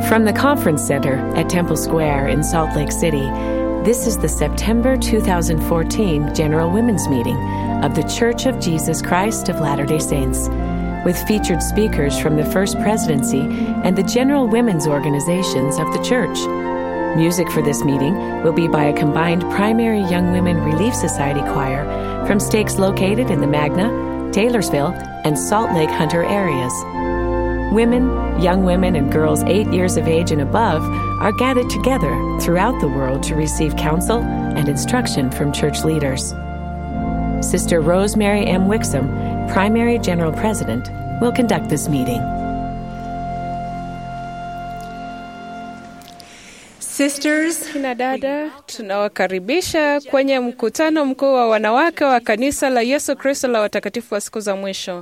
From the Conference Center at Temple Square in Salt Lake City, this is the September 2014 General Women's Meeting of The Church of Jesus Christ of Latter day Saints, with featured speakers from the First Presidency and the General Women's Organizations of the Church. Music for this meeting will be by a combined Primary Young Women Relief Society choir from stakes located in the Magna, Taylorsville, and Salt Lake Hunter areas. Women, young women, and girls eight years of age and above are gathered together throughout the world to receive counsel and instruction from church leaders. Sister Rosemary M. Wixom, Primary General President, will conduct this meeting. Sisters, Kina dada, tunawakaribisha kwenye mkutano mkuu wa wanawake wa kanisa la Yesu Kristo la watakatifu wa siku za mwisho.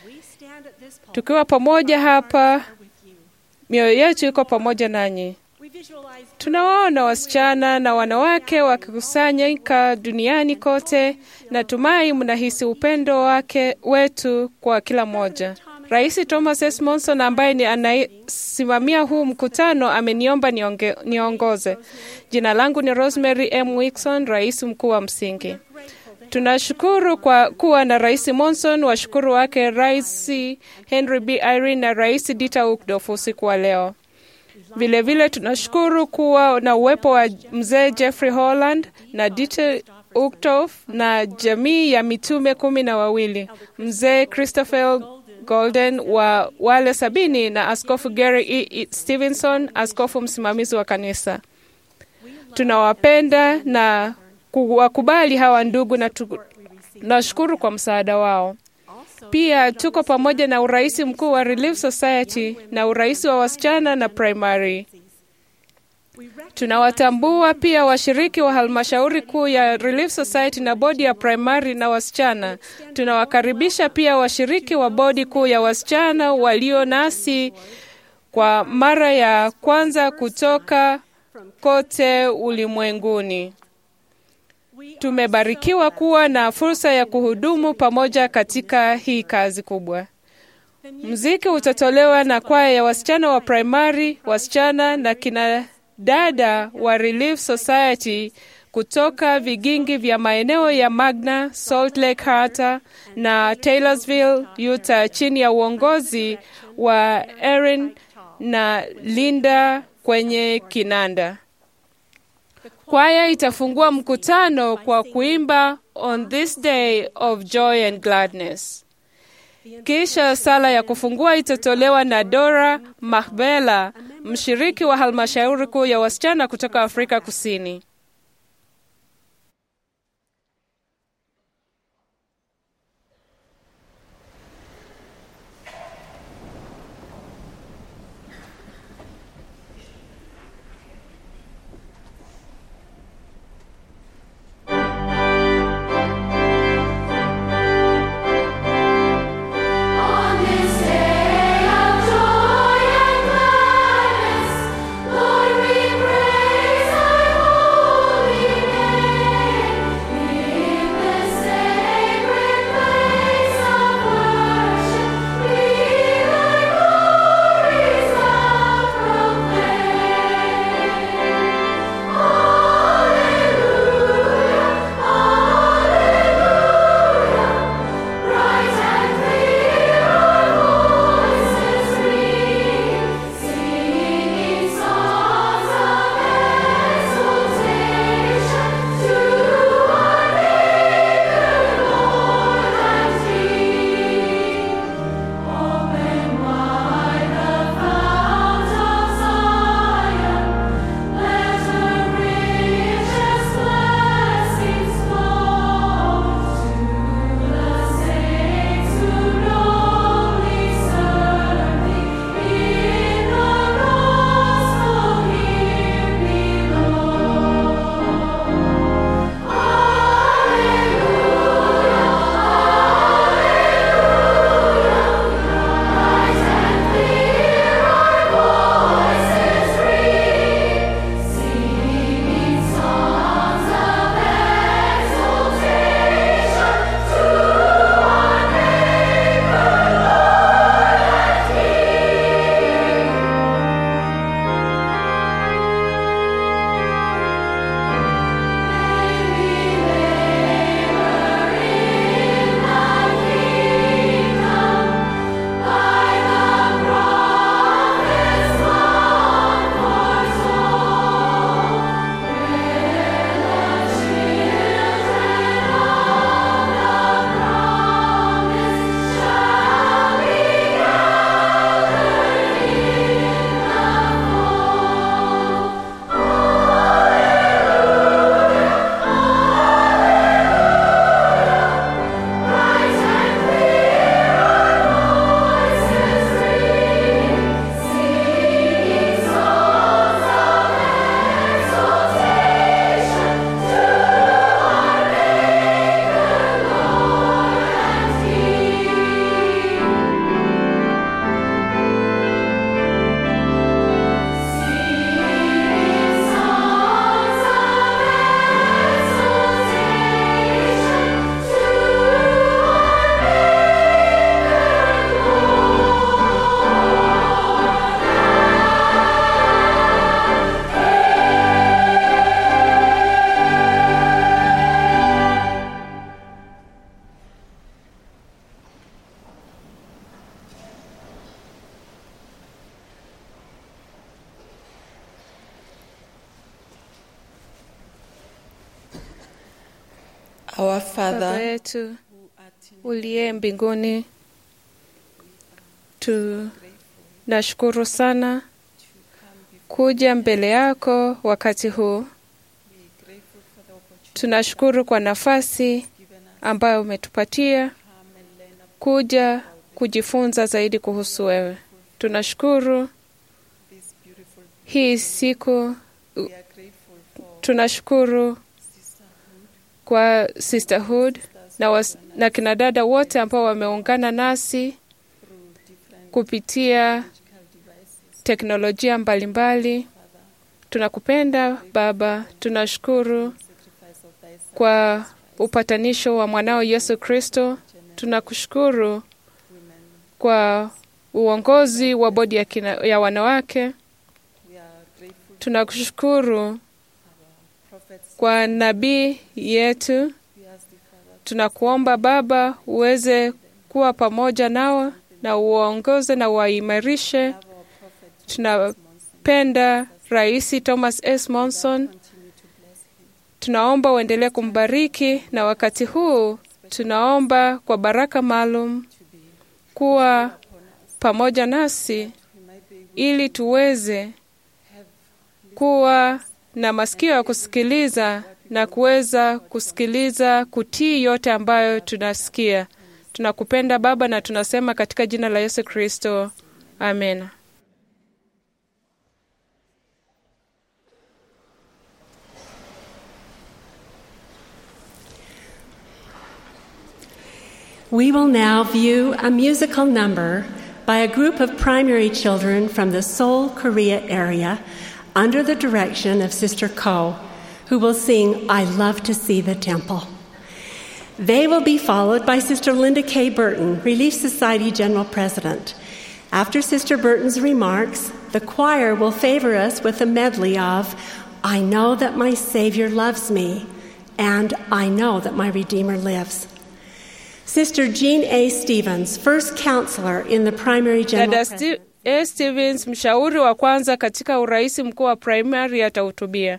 Tukiwa pamoja hapa, mioyo yetu iko pamoja nanyi. Tunawaona wasichana na wanawake wakikusanyika duniani kote. Natumai mnahisi upendo wake wetu kwa kila mmoja. Rais Thomas S. Monson ambaye ni anasimamia huu mkutano ameniomba nionge, niongoze. Jina langu ni Rosemary M. Wixon, rais mkuu wa msingi. Tunashukuru kwa kuwa na Rais Monson, washukuru wake Rais Henry B. Irene na Rais Dieter Uchtdorf usiku wa leo. Vilevile vile tunashukuru kuwa na uwepo wa mzee Jeffrey Holland na Dieter Uchtdorf na jamii ya mitume kumi na wawili, mzee Christopher Golden wa wale sabini na Askofu Gary E. Stevenson, askofu msimamizi wa kanisa. Tunawapenda na kuwakubali hawa ndugu na tunashukuru kwa msaada wao. Pia tuko pamoja na urais mkuu wa Relief Society na urais wa wasichana na primary. Tunawatambua pia washiriki wa halmashauri kuu ya Relief Society na bodi ya primary na wasichana. Tunawakaribisha pia washiriki wa bodi kuu ya wasichana walio nasi kwa mara ya kwanza kutoka kote ulimwenguni. Tumebarikiwa kuwa na fursa ya kuhudumu pamoja katika hii kazi kubwa. Mziki utatolewa na kwaya ya wasichana wa primary, wasichana na kina dada wa Relief Society kutoka vigingi vya maeneo ya Magna, Salt Lake Harbor na Taylorsville, Utah chini ya uongozi wa Erin na Linda kwenye kinanda. Kwaya itafungua mkutano kwa kuimba On this day of joy and gladness. Kisha sala ya kufungua itatolewa na Dora Mahbela, mshiriki wa halmashauri kuu ya wasichana kutoka Afrika Kusini. On this day of joy and gladness, Lord, we praise Thy Our Baba Father, yetu uliye mbinguni, tunashukuru sana kuja mbele yako wakati huu. Tunashukuru kwa nafasi ambayo umetupatia kuja kujifunza zaidi kuhusu wewe. Tunashukuru hii siku, tunashukuru kwa sisterhood na, was, na kinadada wote ambao wameungana nasi kupitia teknolojia mbalimbali. Tunakupenda Baba, tunashukuru kwa upatanisho wa mwanao Yesu Kristo. Tunakushukuru kwa uongozi wa bodi ya, kina, ya wanawake. Tunakushukuru kwa nabii yetu. Tunakuomba Baba uweze kuwa pamoja nao na uwaongoze na uwaimarishe. Tunapenda Rais Thomas S. Monson. Tunaomba uendelee kumbariki, na wakati huu tunaomba kwa baraka maalum kuwa pamoja nasi ili tuweze kuwa na masikio ya kusikiliza na kuweza kusikiliza, kutii yote ambayo tunasikia. Tunakupenda Baba na tunasema katika jina la Yesu Kristo, amen. We will now view a musical number by a group of primary children from the Seoul, Korea area under the direction of Sister Ko, who will sing I Love to See the Temple. They will be followed by Sister Linda K. Burton, Relief Society General President. After Sister Burton's remarks, the choir will favor us with a medley of I Know That My Savior Loves Me and I Know That My Redeemer Lives. Sister Jean A. Stevens, first counselor in the primary general Dada Presidency. Sti- A. Stevens, mshauri wa kwanza katika urais mkuu wa primary, atahutubia.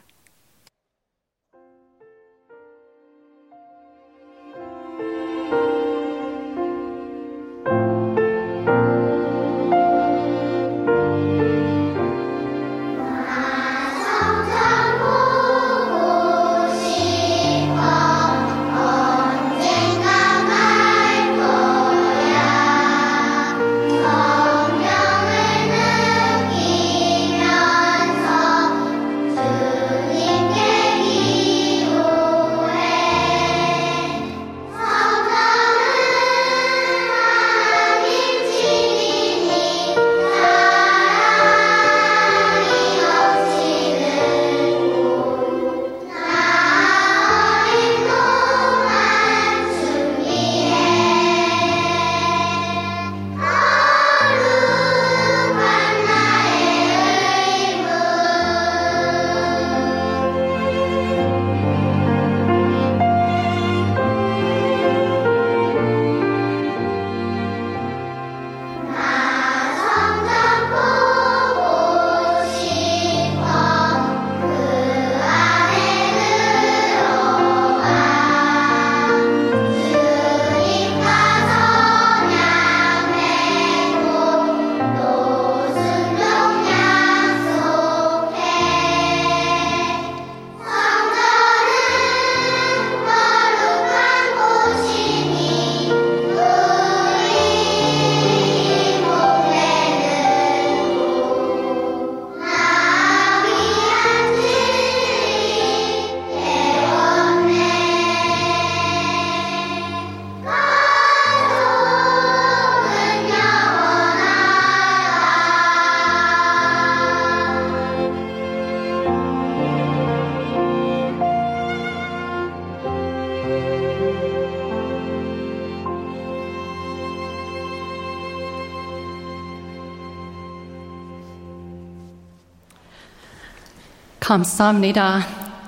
감사합니다.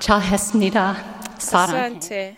잘했습니다. 사랑해. Asante.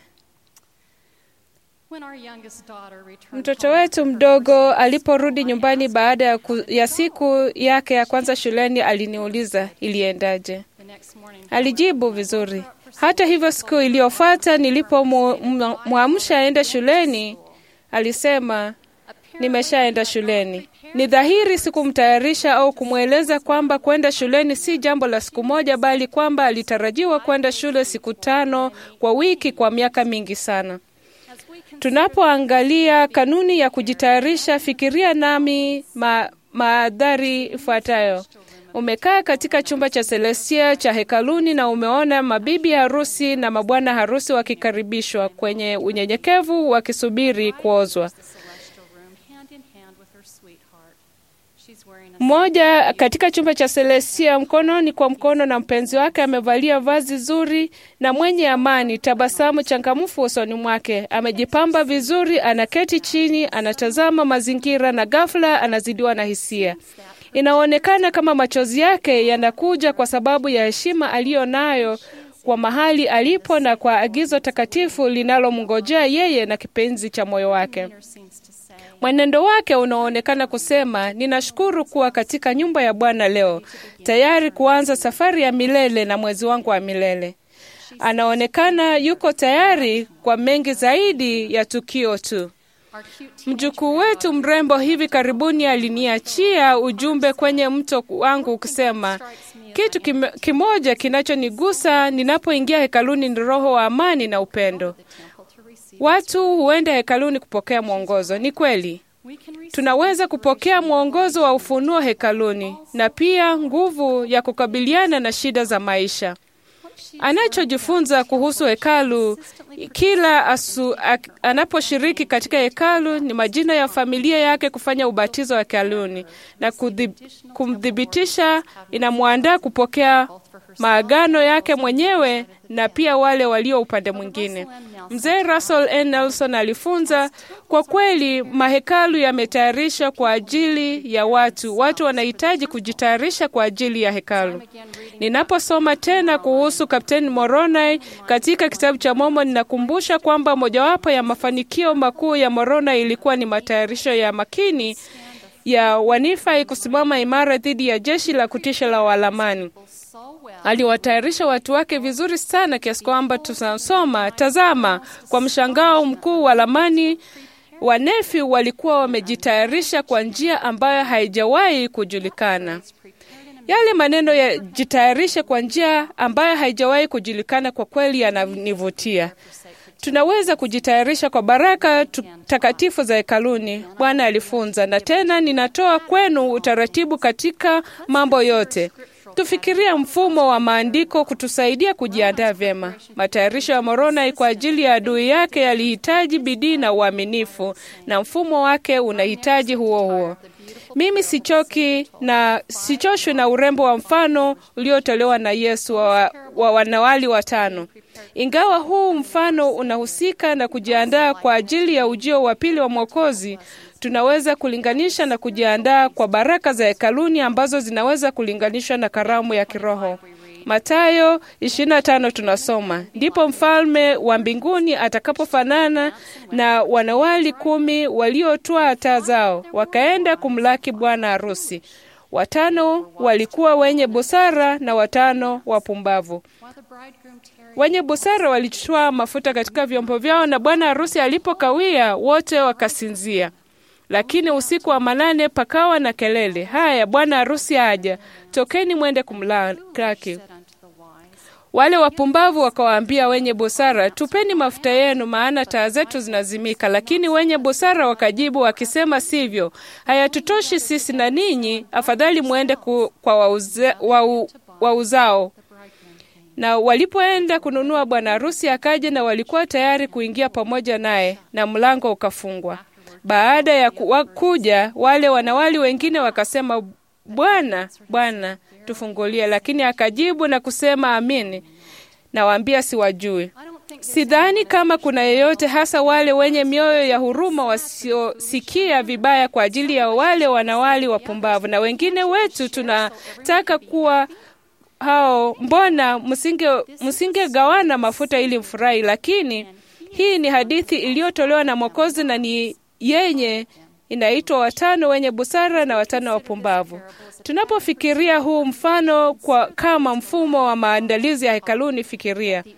When our youngest daughter returned Mtoto home wetu from her mdogo visit, aliporudi nyumbani baada ya, ku, ya siku yake ya kwanza shuleni aliniuliza iliendaje. the next morning, Alijibu vizuri. Hata hivyo, siku iliyofuata nilipomwamsha aende shuleni, alisema nimeshaenda shuleni. Ni dhahiri sikumtayarisha au kumweleza kwamba kwenda shuleni si jambo la siku moja, bali kwamba alitarajiwa kwenda shule siku tano kwa wiki kwa miaka mingi sana. Tunapoangalia kanuni ya kujitayarisha, fikiria nami ma, maadhari ifuatayo. Umekaa katika chumba cha Celestia cha hekaluni na umeona mabibi harusi na mabwana harusi wakikaribishwa kwenye unyenyekevu wakisubiri kuozwa. Mmoja katika chumba cha Celestia, mkononi kwa mkono na mpenzi wake, amevalia vazi zuri na mwenye amani, tabasamu changamfu usoni mwake, amejipamba vizuri, anaketi chini, anatazama mazingira, na ghafla anazidiwa na hisia. Inaonekana kama machozi yake yanakuja kwa sababu ya heshima aliyo nayo kwa mahali alipo na kwa agizo takatifu linalomngojea yeye na kipenzi cha moyo wake. Mwenendo wake unaonekana kusema, ninashukuru kuwa katika nyumba ya Bwana leo, tayari kuanza safari ya milele na mwezi wangu wa milele. Anaonekana yuko tayari kwa mengi zaidi ya tukio tu. Mjukuu wetu mrembo hivi karibuni aliniachia ujumbe kwenye mto wangu ukisema, kitu kim, kimoja kinachonigusa ninapoingia hekaluni ni roho wa amani na upendo. Watu huenda hekaluni kupokea mwongozo. Ni kweli, tunaweza kupokea mwongozo wa ufunuo hekaluni na pia nguvu ya kukabiliana na shida za maisha. Anachojifunza kuhusu hekalu kila asu, ak, anaposhiriki katika hekalu ni majina ya familia yake kufanya ubatizo wa hekaluni na kudhib, kumthibitisha. Inamwandaa kupokea maagano yake mwenyewe na pia wale walio upande mwingine. Mzee Russell N. Nelson alifunza, kwa kweli mahekalu yametayarishwa kwa ajili ya watu. Watu wanahitaji kujitayarisha kwa ajili ya hekalu. Ninaposoma tena kuhusu Kapteni Moroni katika kitabu cha Mormon, ninakumbusha kwamba mojawapo ya mafanikio makuu ya Moroni ilikuwa ni matayarisho ya makini ya Wanifai kusimama imara dhidi ya jeshi la kutisha la Walamani. Aliwatayarisha watu wake vizuri sana kiasi kwamba tunasoma, tazama, kwa mshangao mkuu Walamani Wanefi walikuwa wamejitayarisha kwa njia ambayo haijawahi kujulikana. Yale maneno ya jitayarishe kwa njia ambayo haijawahi kujulikana kwa kweli yananivutia. Tunaweza kujitayarisha kwa baraka takatifu za hekaluni, Bwana alifunza. Na tena ninatoa kwenu utaratibu katika mambo yote. Tufikiria mfumo wa maandiko kutusaidia kujiandaa vyema. Matayarisho ya Moroni kwa ajili ya adui yake yalihitaji bidii na uaminifu, na mfumo wake unahitaji huo huo. Mimi sichoki na sichoshwi na urembo wa mfano uliotolewa na Yesu wa, wa wanawali watano. Ingawa huu mfano unahusika na kujiandaa kwa ajili ya ujio wa pili wa Mwokozi, tunaweza kulinganisha na kujiandaa kwa baraka za hekaluni ambazo zinaweza kulinganishwa na karamu ya kiroho. Mathayo 25 tunasoma, ndipo mfalme wa mbinguni atakapofanana na wanawali kumi waliotwaa taa zao wakaenda kumlaki bwana harusi. Watano walikuwa wenye busara na watano wapumbavu. Wenye busara walichukua mafuta katika vyombo vyao, na bwana harusi alipokawia, wote wakasinzia. Lakini usiku wa manane pakawa na kelele, haya, bwana harusi aja, tokeni mwende kumlaki. Wale wapumbavu wakawaambia wenye busara, tupeni mafuta yenu, maana taa zetu zinazimika. Lakini wenye busara wakajibu wakisema, sivyo, hayatutoshi sisi na ninyi, afadhali mwende ku, kwa wauze, wau, wauzao. Na walipoenda kununua, bwana harusi akaja, na walikuwa tayari kuingia pamoja naye, na mlango ukafungwa. Baada ya ku, kuja wale wanawali wengine wakasema, Bwana, Bwana, tufungulie. Lakini akajibu na kusema, amini nawaambia, siwajui. Sidhani kama kuna yeyote, hasa wale wenye mioyo ya huruma, wasiosikia vibaya kwa ajili ya wale wanawali wapumbavu. Na wengine wetu tunataka kuwa hao. Mbona msinge msingegawana mafuta ili mfurahi? Lakini hii ni hadithi iliyotolewa na Mwokozi na ni yenye inaitwa watano wenye busara na watano wapumbavu. Tunapofikiria huu mfano kwa kama mfumo wa maandalizi ya hekaluni, fikiria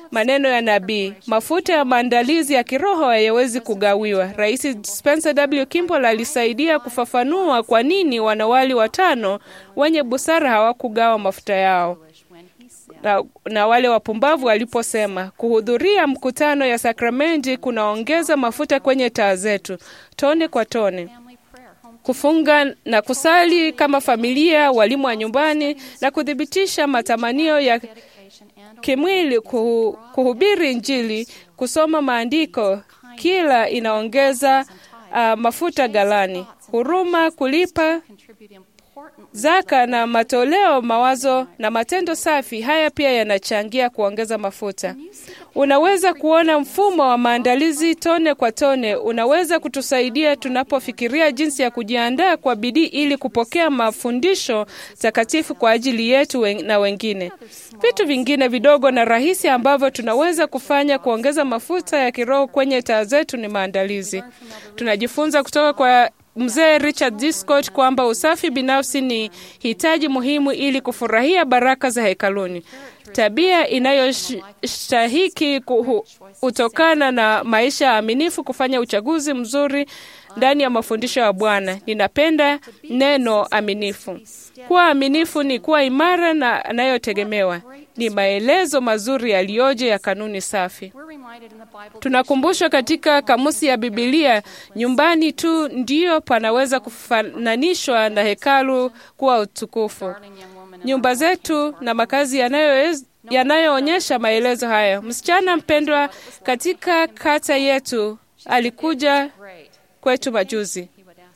maneno ya nabii. Mafuta ya maandalizi ya kiroho hayawezi kugawiwa. Rais Spencer W. Kimball alisaidia kufafanua kwa nini wanawali watano wenye busara hawakugawa mafuta yao na, na wale wapumbavu waliposema kuhudhuria mkutano ya sakramenti kunaongeza mafuta kwenye taa zetu tone kwa tone kufunga na kusali kama familia, walimu wa nyumbani, na kuthibitisha matamanio ya kimwili, kuhu, kuhubiri Injili, kusoma maandiko, kila inaongeza uh, mafuta galani. Huruma, kulipa zaka na matoleo, mawazo na matendo safi, haya pia yanachangia kuongeza mafuta. Unaweza kuona mfumo wa maandalizi tone kwa tone unaweza kutusaidia tunapofikiria jinsi ya kujiandaa kwa bidii ili kupokea mafundisho takatifu kwa ajili yetu wen- na wengine. Vitu vingine vidogo na rahisi ambavyo tunaweza kufanya kuongeza mafuta ya kiroho kwenye taa zetu ni maandalizi. Tunajifunza kutoka kwa mzee Richard D. Scott kwamba usafi binafsi ni hitaji muhimu ili kufurahia baraka za hekaluni. Tabia inayostahiki kutokana na maisha ya aminifu, kufanya uchaguzi mzuri ndani ya mafundisho ya Bwana. Ninapenda neno aminifu. Kuwa aminifu ni kuwa imara na anayotegemewa. Ni maelezo mazuri yaliyoje ya kanuni safi. Tunakumbushwa katika kamusi ya Bibilia, nyumbani tu ndiyo panaweza kufananishwa na hekalu kuwa utukufu. Nyumba zetu na makazi yanayo yanayoonyesha maelezo hayo. Msichana mpendwa katika kata yetu alikuja kwetu majuzi.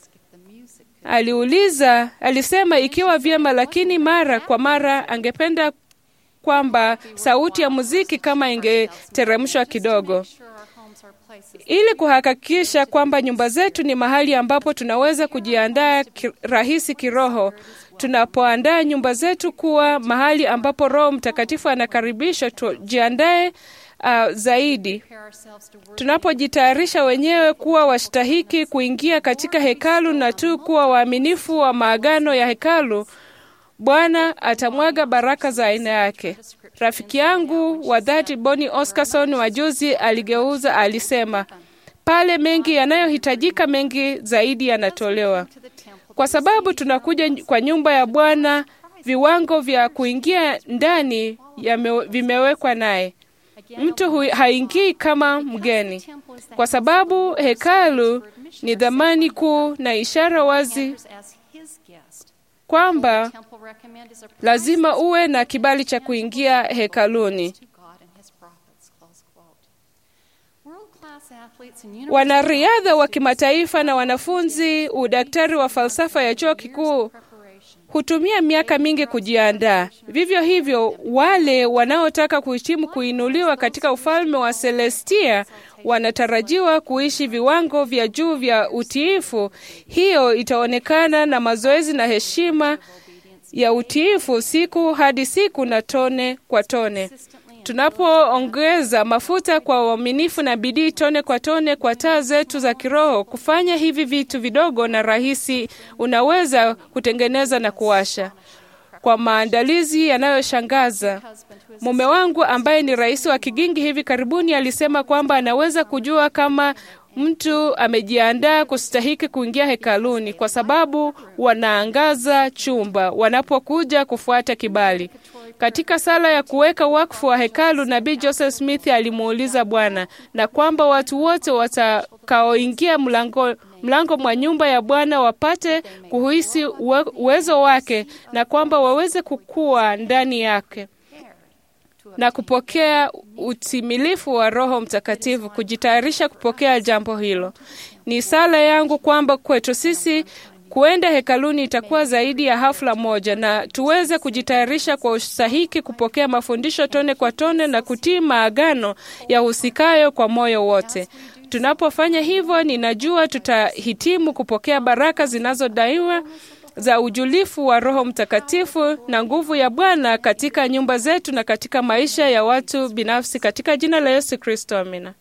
Aliuliza, alisema ikiwa vyema, lakini mara kwa mara angependa kwamba sauti ya muziki kama ingeteremshwa kidogo, ili kuhakikisha kwamba nyumba zetu ni mahali ambapo tunaweza kujiandaa ki, rahisi kiroho. Tunapoandaa nyumba zetu kuwa mahali ambapo Roho Mtakatifu anakaribishwa, tujiandae uh, zaidi. Tunapojitayarisha wenyewe kuwa wastahiki kuingia katika hekalu na tu kuwa waaminifu wa maagano ya hekalu, Bwana atamwaga baraka za aina yake. Rafiki yangu wa dhati Boni Oscarson wa juzi aligeuza, alisema pale mengi yanayohitajika, mengi zaidi yanatolewa, kwa sababu tunakuja kwa nyumba ya Bwana. Viwango vya kuingia ndani yame, vimewekwa naye. Mtu haingii kama mgeni, kwa sababu hekalu ni dhamani kuu na ishara wazi kwamba lazima uwe na kibali cha kuingia hekaluni. Wanariadha wa kimataifa na wanafunzi udaktari wa falsafa ya chuo kikuu hutumia miaka mingi kujiandaa. Vivyo hivyo, wale wanaotaka kuhitimu kuinuliwa katika ufalme wa Celestia wanatarajiwa kuishi viwango vya juu vya utiifu. Hiyo itaonekana na mazoezi na heshima ya utiifu siku hadi siku na tone kwa tone. Tunapoongeza mafuta kwa uaminifu na bidii tone kwa tone kwa taa zetu za kiroho, kufanya hivi vitu vidogo na rahisi, unaweza kutengeneza na kuwasha kwa maandalizi yanayoshangaza. Mume wangu ambaye ni rais wa Kigingi hivi karibuni alisema kwamba anaweza kujua kama mtu amejiandaa kustahiki kuingia hekaluni kwa sababu wanaangaza chumba wanapokuja kufuata kibali. Katika sala ya kuweka wakfu wa hekalu, nabii Joseph Smith alimuuliza Bwana na kwamba watu wote watakaoingia mlango mlango mwa nyumba ya Bwana wapate kuhisi uwezo wake na kwamba waweze kukua ndani yake na kupokea utimilifu wa Roho Mtakatifu, kujitayarisha kupokea jambo hilo. Ni sala yangu kwamba kwetu sisi kuenda hekaluni itakuwa zaidi ya hafla moja, na tuweze kujitayarisha kwa usahiki kupokea mafundisho tone kwa tone na kutii maagano ya husikayo kwa moyo wote. Tunapofanya hivyo, ninajua tutahitimu kupokea baraka zinazodaiwa za ujulifu wa Roho Mtakatifu na nguvu ya Bwana katika nyumba zetu na katika maisha ya watu binafsi, katika jina la Yesu Kristo, amina.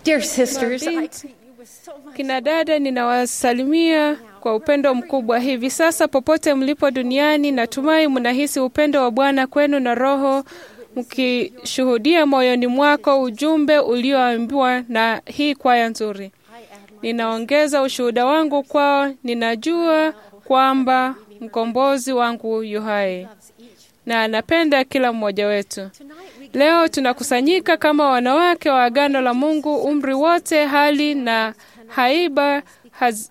Dear sisters, I, Mabinti, kina dada, ninawasalimia kwa upendo mkubwa hivi sasa popote mlipo duniani. Natumai mnahisi upendo wa Bwana kwenu na Roho mkishuhudia moyoni mwako ujumbe ulioambiwa na hii kwaya nzuri. Ninaongeza ushuhuda wangu kwao. Ninajua kwamba mkombozi wangu yu hai na anapenda kila mmoja wetu. Leo tunakusanyika kama wanawake wa agano la Mungu, umri wote, hali na haiba haz...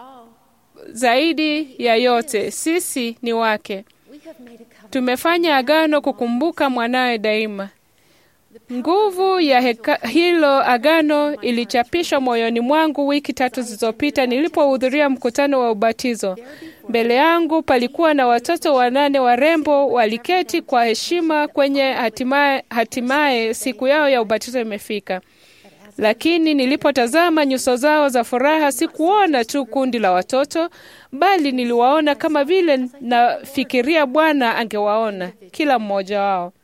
zaidi ya yote, sisi ni wake. Tumefanya agano kukumbuka mwanawe daima. Nguvu ya heka, hilo agano ilichapishwa moyoni mwangu wiki tatu zilizopita nilipohudhuria mkutano wa ubatizo. Mbele yangu palikuwa na watoto wanane warembo waliketi kwa heshima kwenye hatimaye, hatimaye siku yao ya ubatizo imefika. Lakini nilipotazama nyuso zao za furaha, sikuona tu kundi la watoto, bali niliwaona kama vile nafikiria Bwana angewaona kila mmoja wao.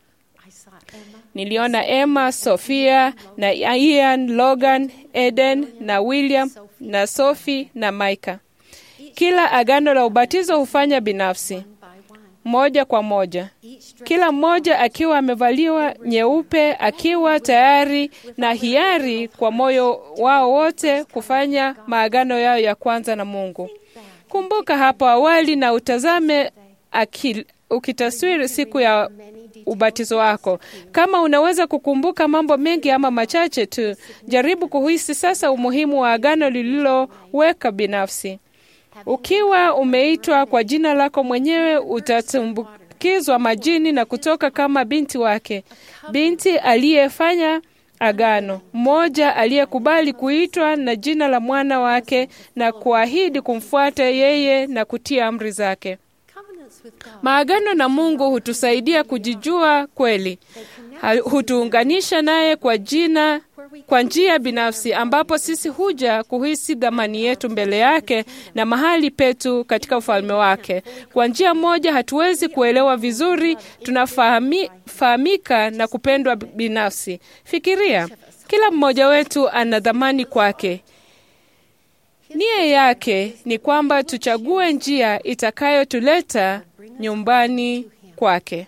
Niliona Emma, Sofia na Ian, Logan, Eden na William na Sophie na Micah. Kila agano la ubatizo hufanya binafsi moja kwa moja, kila mmoja akiwa amevaliwa nyeupe, akiwa tayari na hiari kwa moyo wao wote kufanya maagano yao ya kwanza na Mungu. Kumbuka hapo awali na utazame akil, ukitaswiri siku ya ubatizo wako. Kama unaweza kukumbuka mambo mengi ama machache tu, jaribu kuhisi sasa umuhimu wa agano lililoweka binafsi. Ukiwa umeitwa kwa jina lako mwenyewe, utatumbukizwa majini na kutoka kama binti wake, binti aliyefanya agano, mmoja aliyekubali kuitwa na jina la mwana wake na kuahidi kumfuata yeye na kutia amri zake. Maagano na Mungu hutusaidia kujijua kweli, hutuunganisha naye kwa jina kwa njia binafsi, ambapo sisi huja kuhisi dhamani yetu mbele yake na mahali petu katika ufalme wake. Kwa njia moja, hatuwezi kuelewa vizuri, tunafahamika na kupendwa binafsi. Fikiria, kila mmoja wetu ana dhamani kwake. Nia yake ni kwamba tuchague njia itakayotuleta nyumbani kwake.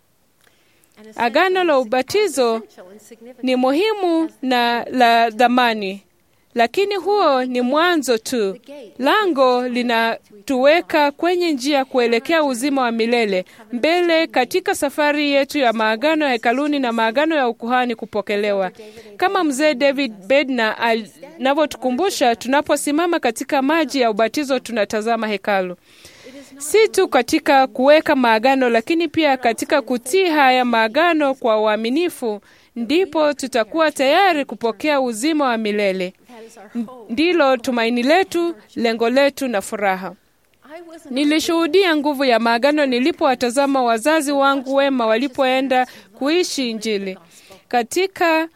Agano la ubatizo ni muhimu na la dhamani, lakini huo ni mwanzo tu. Lango linatuweka kwenye njia kuelekea uzima wa milele mbele katika safari yetu ya maagano ya hekaluni na maagano ya ukuhani kupokelewa, kama mzee David Bednar anavyotukumbusha. Tunaposimama katika maji ya ubatizo, tunatazama hekalu si tu katika kuweka maagano, lakini pia katika kutii haya maagano kwa uaminifu, ndipo tutakuwa tayari kupokea uzima wa milele. Ndilo tumaini letu, lengo letu na furaha. Nilishuhudia nguvu ya maagano nilipowatazama wazazi wangu wema walipoenda kuishi Injili katika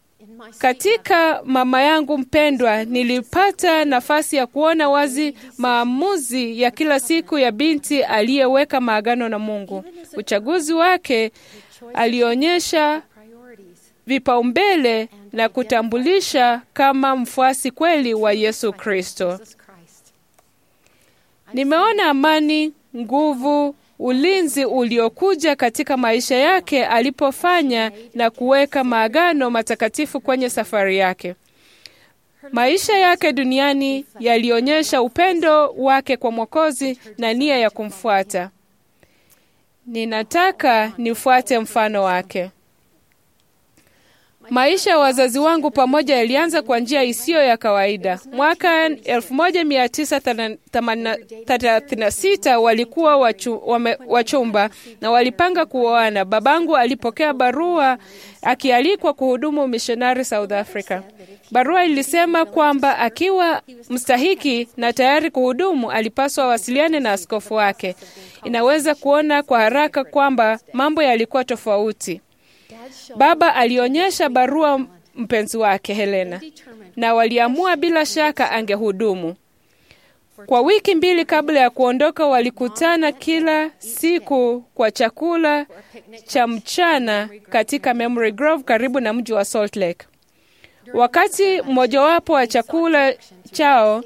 katika mama yangu mpendwa, nilipata nafasi ya kuona wazi maamuzi ya kila siku ya binti aliyeweka maagano na Mungu. Uchaguzi wake alionyesha vipaumbele na kutambulisha kama mfuasi kweli wa Yesu Kristo. Nimeona amani, nguvu, ulinzi uliokuja katika maisha yake alipofanya na kuweka maagano matakatifu kwenye safari yake. Maisha yake duniani yalionyesha upendo wake kwa Mwokozi na nia ya kumfuata. Ninataka nifuate mfano wake. Maisha ya wazazi wangu pamoja yalianza kwa njia isiyo ya kawaida. Mwaka 1936 walikuwa wachu, wame, wachumba na walipanga kuoana. Babangu alipokea barua akialikwa kuhudumu mishonari South Africa. Barua ilisema kwamba akiwa mstahiki na tayari kuhudumu, alipaswa awasiliane na askofu wake. Inaweza kuona kwa haraka kwamba mambo yalikuwa tofauti. Baba alionyesha barua mpenzi wake Helena, na waliamua bila shaka angehudumu. Kwa wiki mbili kabla ya kuondoka, walikutana kila siku kwa chakula cha mchana katika Memory Grove karibu na mji wa Salt Lake. Wakati mmojawapo wa chakula chao,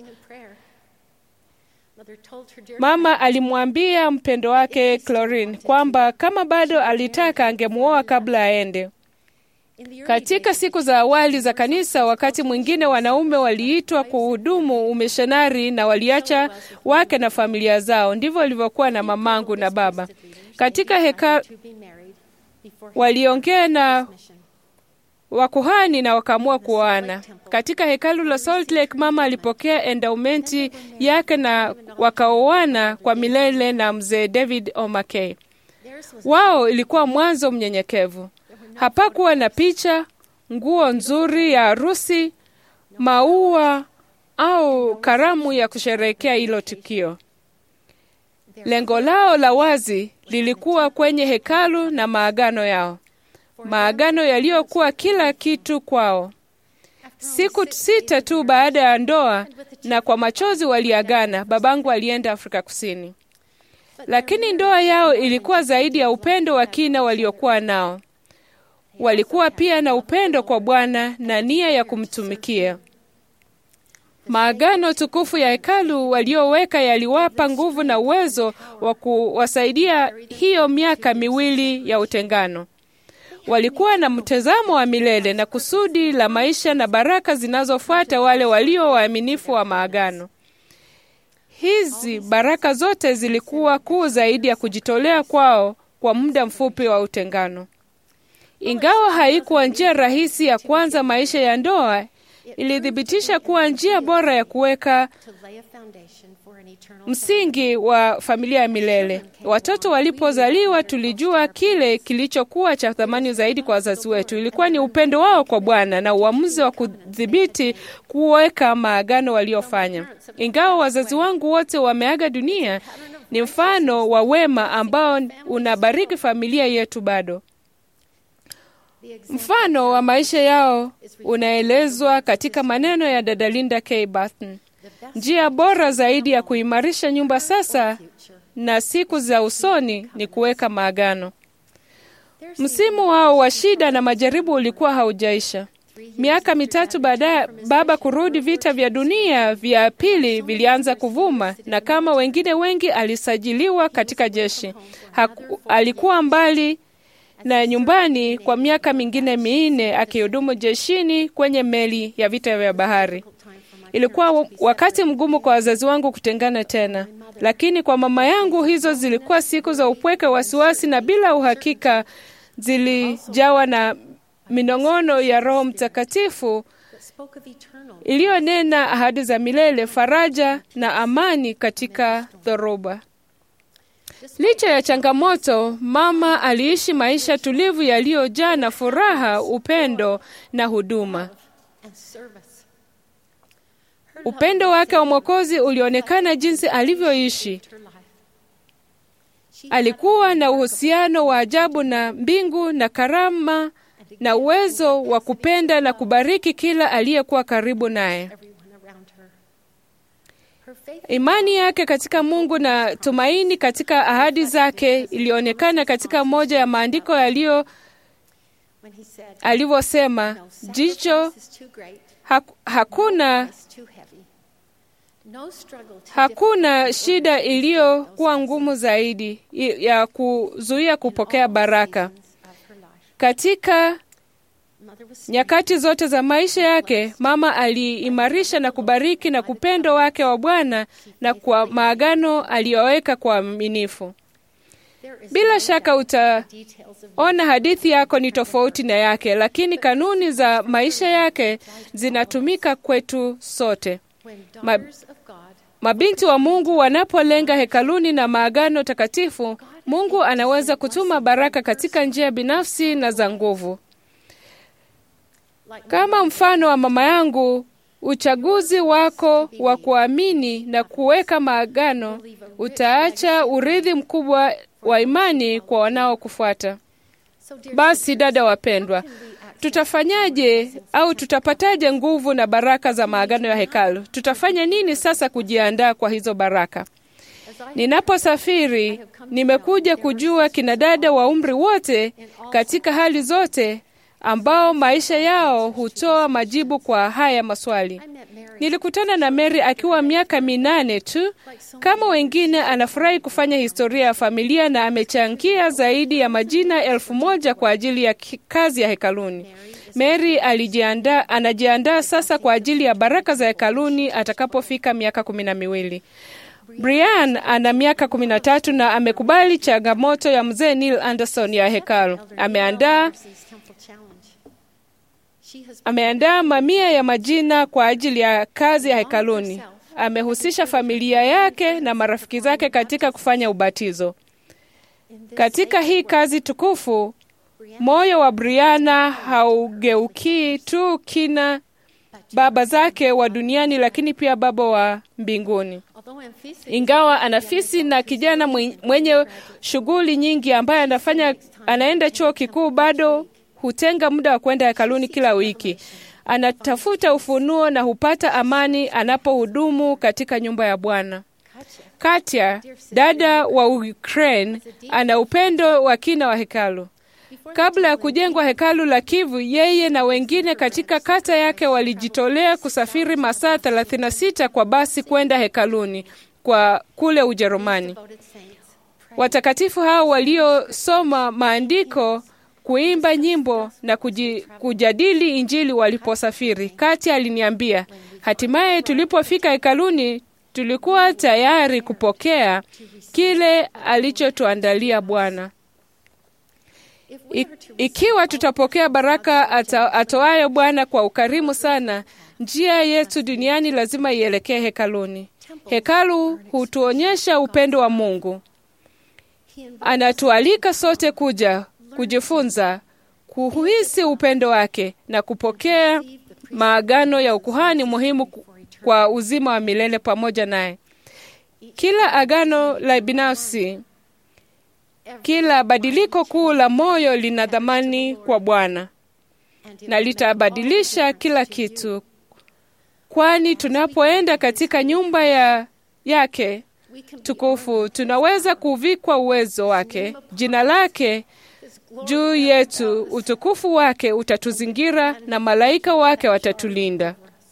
mama alimwambia mpendo wake Clorin kwamba kama bado alitaka angemuoa kabla aende. Katika siku za awali za kanisa, wakati mwingine wanaume waliitwa kuhudumu umishonari na waliacha wake na familia zao. Ndivyo ilivyokuwa na mamangu na baba. Katika heka waliongea na wakuhani na wakaamua kuoana. Katika hekalu la Salt Lake, mama alipokea endaumenti yake na wakaoana kwa milele na mzee David O'Mackey. Wao ilikuwa mwanzo mnyenyekevu. Hapakuwa na picha, nguo nzuri ya harusi, maua au karamu ya kusherehekea hilo tukio. Lengo lao la wazi lilikuwa kwenye hekalu na maagano yao, maagano yaliyokuwa kila kitu kwao. Siku sita tu baada ya ndoa, na kwa machozi waliagana, babangu alienda Afrika Kusini. Lakini ndoa yao ilikuwa zaidi ya upendo wa kina waliokuwa nao. Walikuwa pia na upendo kwa Bwana na nia ya kumtumikia. Maagano tukufu ya hekalu walioweka yaliwapa nguvu na uwezo wa kuwasaidia hiyo miaka miwili ya utengano. Walikuwa na mtazamo wa milele na kusudi la maisha na baraka zinazofuata wale walio waaminifu wa maagano. Hizi baraka zote zilikuwa kuu zaidi ya kujitolea kwao kwa muda mfupi wa utengano. Ingawa haikuwa njia rahisi ya kuanza maisha ya ndoa, ilithibitisha kuwa njia bora ya kuweka msingi wa familia ya milele. Watoto walipozaliwa, tulijua kile kilichokuwa cha thamani zaidi kwa wazazi wetu ilikuwa ni upendo wao kwa Bwana na uamuzi wa kudhibiti kuweka maagano waliofanya. Ingawa wazazi wangu wote wameaga dunia, ni mfano wa wema ambao unabariki familia yetu bado. Mfano wa maisha yao unaelezwa katika maneno ya dada Linda K. Barton. Njia bora zaidi ya kuimarisha nyumba sasa na siku za usoni ni kuweka maagano. Msimu wao wa shida na majaribu ulikuwa haujaisha. Miaka mitatu baadaye, baba kurudi, vita vya dunia vya pili vilianza kuvuma, na kama wengine wengi alisajiliwa katika jeshi. Haku, alikuwa mbali na nyumbani kwa miaka mingine minne akihudumu jeshini kwenye meli ya vita vya bahari. Ilikuwa wakati mgumu kwa wazazi wangu kutengana tena, lakini kwa mama yangu hizo zilikuwa siku za upweke, wasiwasi na bila uhakika. Zilijawa na minong'ono ya Roho Mtakatifu iliyonena ahadi za milele, faraja na amani katika dhoruba. Licha ya changamoto, mama aliishi maisha tulivu yaliyojaa na furaha, upendo na huduma. Upendo wake wa Mwokozi ulionekana jinsi alivyoishi. Alikuwa na uhusiano wa ajabu na mbingu na karama na uwezo wa kupenda na kubariki kila aliyekuwa karibu naye. Imani yake katika Mungu na tumaini katika ahadi zake ilionekana katika moja ya maandiko yaliyo alivyosema, jicho haku, hakuna hakuna shida iliyokuwa ngumu zaidi ya kuzuia kupokea baraka. Katika nyakati zote za maisha yake, mama aliimarisha na kubariki na kupendo wake wa Bwana na kwa maagano aliyoweka kwa uaminifu. Bila shaka utaona hadithi yako ni tofauti na yake, lakini kanuni za maisha yake zinatumika kwetu sote. Ma, mabinti wa Mungu wanapolenga hekaluni na maagano takatifu, Mungu anaweza kutuma baraka katika njia binafsi na za nguvu. Kama mfano wa mama yangu, uchaguzi wako wa kuamini na kuweka maagano utaacha urithi mkubwa wa imani kwa wanaokufuata. Basi dada wapendwa, tutafanyaje au tutapataje nguvu na baraka za maagano ya hekalu? Tutafanya nini sasa kujiandaa kwa hizo baraka? Ninaposafiri nimekuja kujua kina dada wa umri wote katika hali zote ambao maisha yao hutoa majibu kwa haya maswali. Nilikutana na Mary akiwa miaka minane tu. Kama wengine, anafurahi kufanya historia ya familia na amechangia zaidi ya majina elfu moja kwa ajili ya ki- kazi ya hekaluni. Mary alijiandaa, anajiandaa sasa kwa ajili ya baraka za hekaluni atakapofika miaka kumi na miwili. Brian ana miaka kumi na tatu na amekubali changamoto ya mzee Neil Anderson ya hekalu. Ameandaa ameandaa mamia ya majina kwa ajili ya kazi ya hekaluni. Amehusisha familia yake na marafiki zake katika kufanya ubatizo. Katika hii kazi tukufu, moyo wa Briana haugeukii tu kina baba zake wa duniani, lakini pia baba wa mbinguni. Ingawa anafisi na kijana mwen- mwenye shughuli nyingi ambaye anafanya anaenda chuo kikuu, bado hutenga muda wa kwenda hekaluni kila wiki. Anatafuta ufunuo na hupata amani anapohudumu katika nyumba ya Bwana. Katya, dada wa Ukraine, ana upendo wa kina wa hekalu. Kabla ya kujengwa hekalu la Kivu, yeye na wengine katika kata yake walijitolea kusafiri masaa 36 kwa basi kwenda hekaluni kwa kule Ujerumani. Watakatifu hao waliosoma maandiko, kuimba nyimbo na kuji, kujadili Injili waliposafiri. Kati aliniambia, hatimaye tulipofika hekaluni tulikuwa tayari kupokea kile alichotuandalia Bwana. I, ikiwa tutapokea baraka ata, atoayo Bwana kwa ukarimu sana, njia yetu duniani lazima ielekee hekaluni. Hekalu hutuonyesha upendo wa Mungu. Anatualika sote kuja kujifunza, kuhisi upendo wake na kupokea maagano ya ukuhani muhimu ku- kwa uzima wa milele pamoja naye. Kila agano la binafsi kila badiliko kuu la moyo lina dhamani kwa Bwana na litabadilisha kila kitu, kwani tunapoenda katika nyumba ya yake tukufu tunaweza kuvikwa uwezo wake, jina lake juu yetu, utukufu wake utatuzingira na malaika wake watatulinda.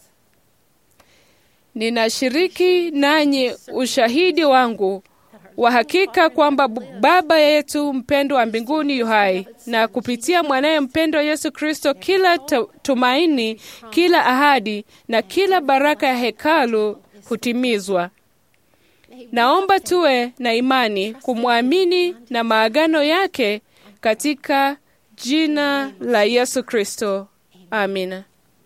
Ninashiriki nanyi ushahidi wangu wa hakika kwamba B- Baba yetu mpendwa wa mbinguni yu hai, na kupitia mwanaye mpendwa Yesu Kristo, kila tu- tumaini, kila ahadi na kila baraka ya hekalu hutimizwa. Naomba tuwe na imani kumwamini na maagano yake katika jina la Yesu Kristo. Amina.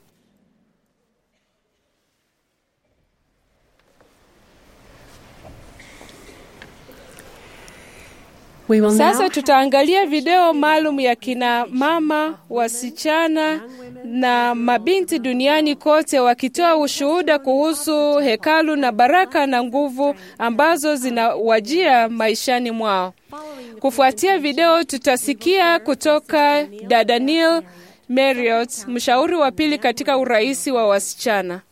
We will now Sasa tutaangalia video maalum ya kina mama, wasichana na mabinti duniani kote wakitoa ushuhuda kuhusu hekalu na baraka na nguvu ambazo zinawajia maishani mwao. Kufuatia video, tutasikia kutoka dada Neil Marriott, mshauri wa pili katika uraisi wa wasichana.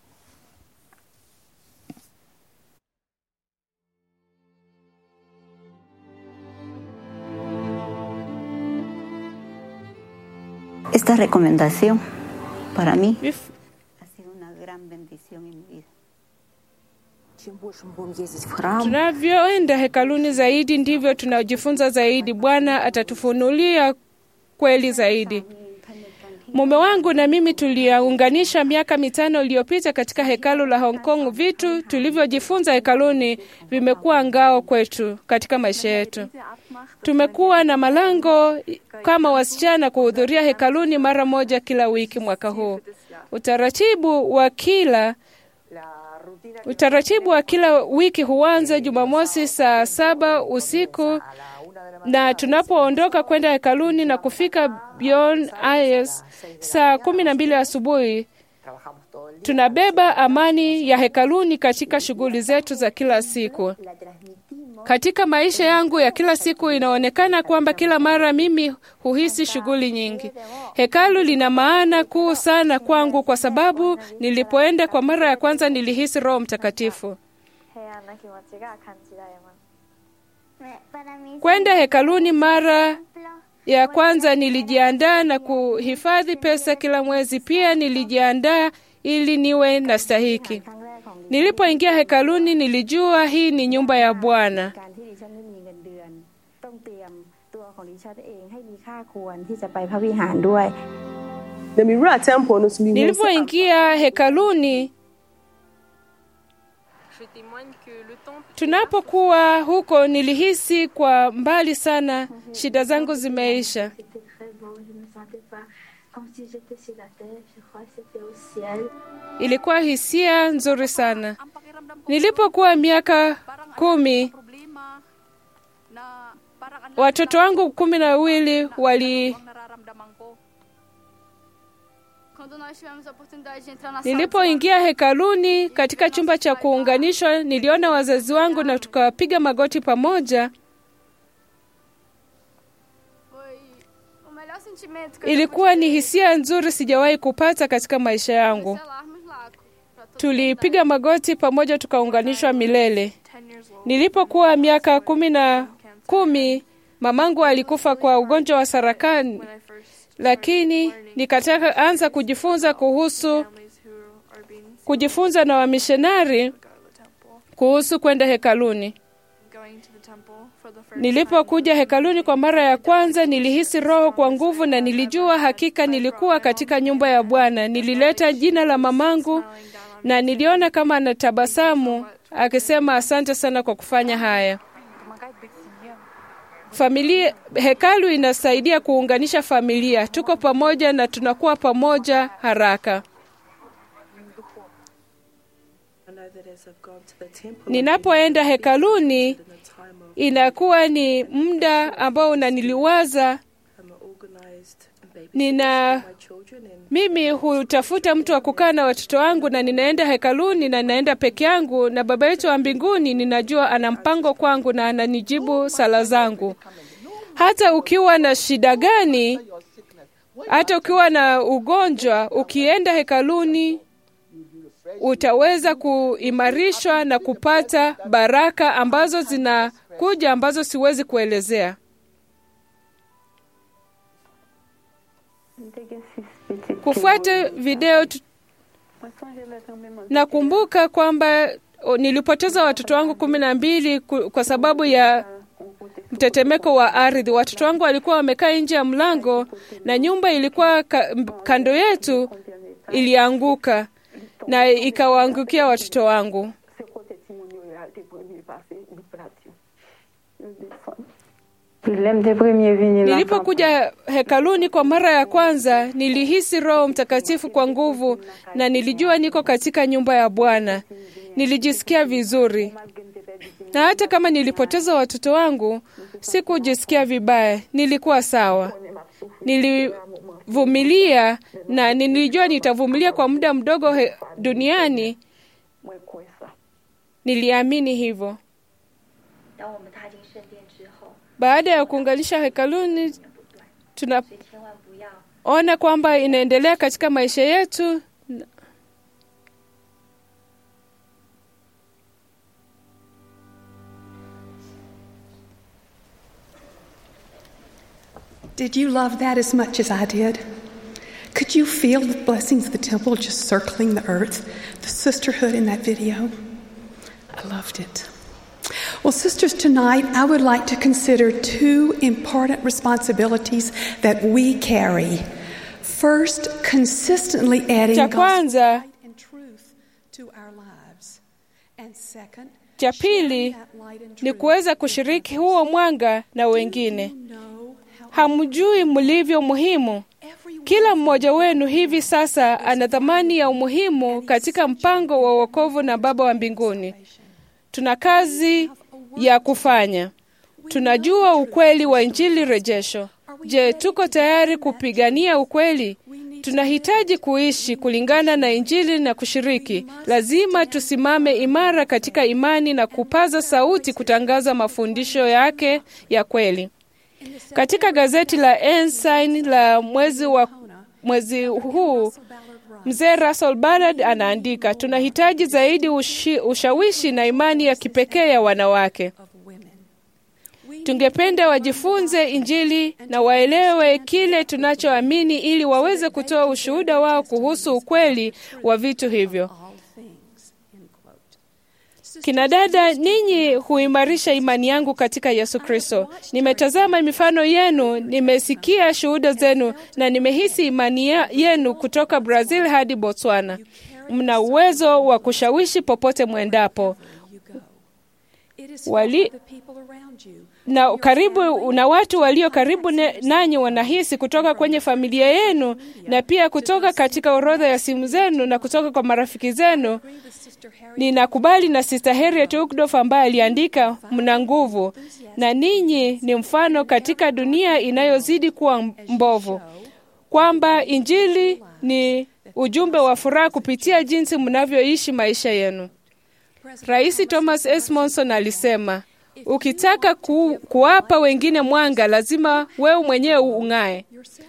Esta recomendación para mí Vif- ha sido una gran bendición en mi vida. Чем больше мы будем ездить в храм, Tunavyoenda hekaluni zaidi ndivyo tunajifunza zaidi. Bwana atatufunulia kweli zaidi. Mume wangu na mimi tuliunganisha miaka mitano iliyopita katika hekalu la Hong Kong. Vitu tulivyojifunza hekaluni vimekuwa ngao kwetu katika maisha yetu. Tumekuwa na malango kama wasichana kuhudhuria hekaluni mara moja kila wiki mwaka huu. Utaratibu wa kila Utaratibu wa kila wiki huanza Jumamosi saa saba usiku na tunapoondoka kwenda hekaluni na kufika Beyond Eyes saa kumi na mbili asubuhi, tunabeba amani ya hekaluni katika shughuli zetu za kila siku. Katika maisha yangu ya kila siku, inaonekana kwamba kila mara mimi huhisi shughuli nyingi. Hekalu lina maana kuu sana kwangu, kwa sababu nilipoenda kwa mara ya kwanza nilihisi Roho Mtakatifu. Kwenda hekaluni mara ya kwanza nilijiandaa na kuhifadhi pesa kila mwezi. Pia nilijiandaa ili niwe na stahiki. Nilipoingia hekaluni, nilijua hii ni nyumba ya Bwana. การที่ดิฉันไม่มีเงินเดือน ต้องเตรียมตัวของดิฉันเองให้มีค่าควรที่จะไปพระวิหารด้วย na mewura temple no so mehu sɛ Nilipoingia hekaluni, tunapokuwa huko, nilihisi kwa mbali sana shida zangu zimeisha. Ilikuwa hisia nzuri sana. Nilipokuwa miaka kumi, watoto wangu kumi na wawili wali Nilipoingia hekaluni katika chumba cha kuunganishwa, niliona wazazi wangu na tukapiga magoti pamoja. Ilikuwa ni hisia nzuri sijawahi kupata katika maisha yangu. Tulipiga magoti pamoja tukaunganishwa milele. Nilipokuwa miaka kumi na kumi, mamangu alikufa kwa ugonjwa wa sarakani, lakini nikataka anza kujifunza kuhusu kujifunza na wamishonari kuhusu kwenda hekaluni. Nilipokuja hekaluni kwa mara ya kwanza, nilihisi Roho kwa nguvu na nilijua hakika nilikuwa katika nyumba ya Bwana. Nilileta jina la mamangu na niliona kama anatabasamu akisema, asante sana kwa kufanya haya. Familia, hekalu inasaidia kuunganisha familia. Tuko pamoja na tunakuwa pamoja haraka. Ninapoenda hekaluni inakuwa ni muda ambao unaniliwaza. Nina mimi hutafuta mtu wa kukaa na watoto wangu, na ninaenda hekaluni na ninaenda peke yangu, na Baba yetu wa mbinguni ninajua ana mpango kwangu na ananijibu sala zangu. Hata ukiwa na shida gani, hata ukiwa na ugonjwa, ukienda hekaluni utaweza kuimarishwa na kupata baraka ambazo zinakuja ambazo siwezi kuelezea. Kufuata video tu... nakumbuka kwamba o, nilipoteza watoto wangu kumi na mbili ku- kwa sababu ya mtetemeko wa ardhi. Watoto wangu walikuwa wamekaa nje ya mlango na nyumba ilikuwa ka, m- kando yetu ilianguka na ikawaangukia watoto wangu. Nilipokuja hekaluni kwa mara ya kwanza, nilihisi Roho Mtakatifu kwa nguvu na nilijua niko katika nyumba ya Bwana. Nilijisikia vizuri, na hata kama nilipoteza watoto wangu, sikujisikia vibaya, nilikuwa sawa. Nilivumilia na nilijua nitavumilia kwa muda mdogo he, duniani. Niliamini hivyo. 当我们踏进圣殿之后， Baada ya kuunganisha hekaluni, 所以千万不要 tunaona kwamba inaendelea katika maisha yetu. Did you love that as much as I did? Could you feel the blessings of the temple just circling the earth? The sisterhood in that video? I loved it. Well, sisters, tonight I would like to consider two important responsibilities that we carry. First, consistently adding Cha gospel kwanza, light and truth to our lives. And second, cha sharing pili that light and ni truth kuweza kushiriki huo mwanga na wengine. know how Hamjui mlivyo muhimu. everyone Kila mmoja wenu hivi sasa ana thamani ya umuhimu katika mpango wa wokovu na Baba wa mbinguni. Tuna kazi ya kufanya. Tunajua ukweli wa Injili rejesho. Je, tuko tayari kupigania ukweli? Tunahitaji kuishi kulingana na Injili na kushiriki. Lazima tusimame imara katika imani na kupaza sauti kutangaza mafundisho yake ya kweli. Katika gazeti la Ensign la mwezi wa mwezi huu Mzee Russell Ballard anaandika, tunahitaji zaidi ushi, ushawishi na imani ya kipekee ya wanawake. of women. We need Tungependa wajifunze Injili na waelewe kile tunachoamini ili waweze kutoa ushuhuda wao kuhusu ukweli wa vitu hivyo. Kina dada, ninyi huimarisha imani yangu katika Yesu Kristo. Nimetazama mifano yenu, nimesikia shuhuda zenu na nimehisi imani yenu kutoka Brazil hadi Botswana. Mna uwezo wa kushawishi popote mwendapo wali na karibu na watu walio karibu nanyi wanahisi kutoka kwenye familia yenu na pia kutoka katika orodha ya simu zenu na kutoka kwa marafiki zenu. Ninakubali na Sister Harriet Uckdorf ambaye aliandika, mna nguvu na ninyi ni mfano katika dunia inayozidi kuwa mbovu, kwamba Injili ni ujumbe wa furaha kupitia jinsi mnavyoishi maisha yenu. Rais Thomas S. Monson alisema, ukitaka ku, kuwapa wengine mwanga lazima wewe mwenyewe ung'ae.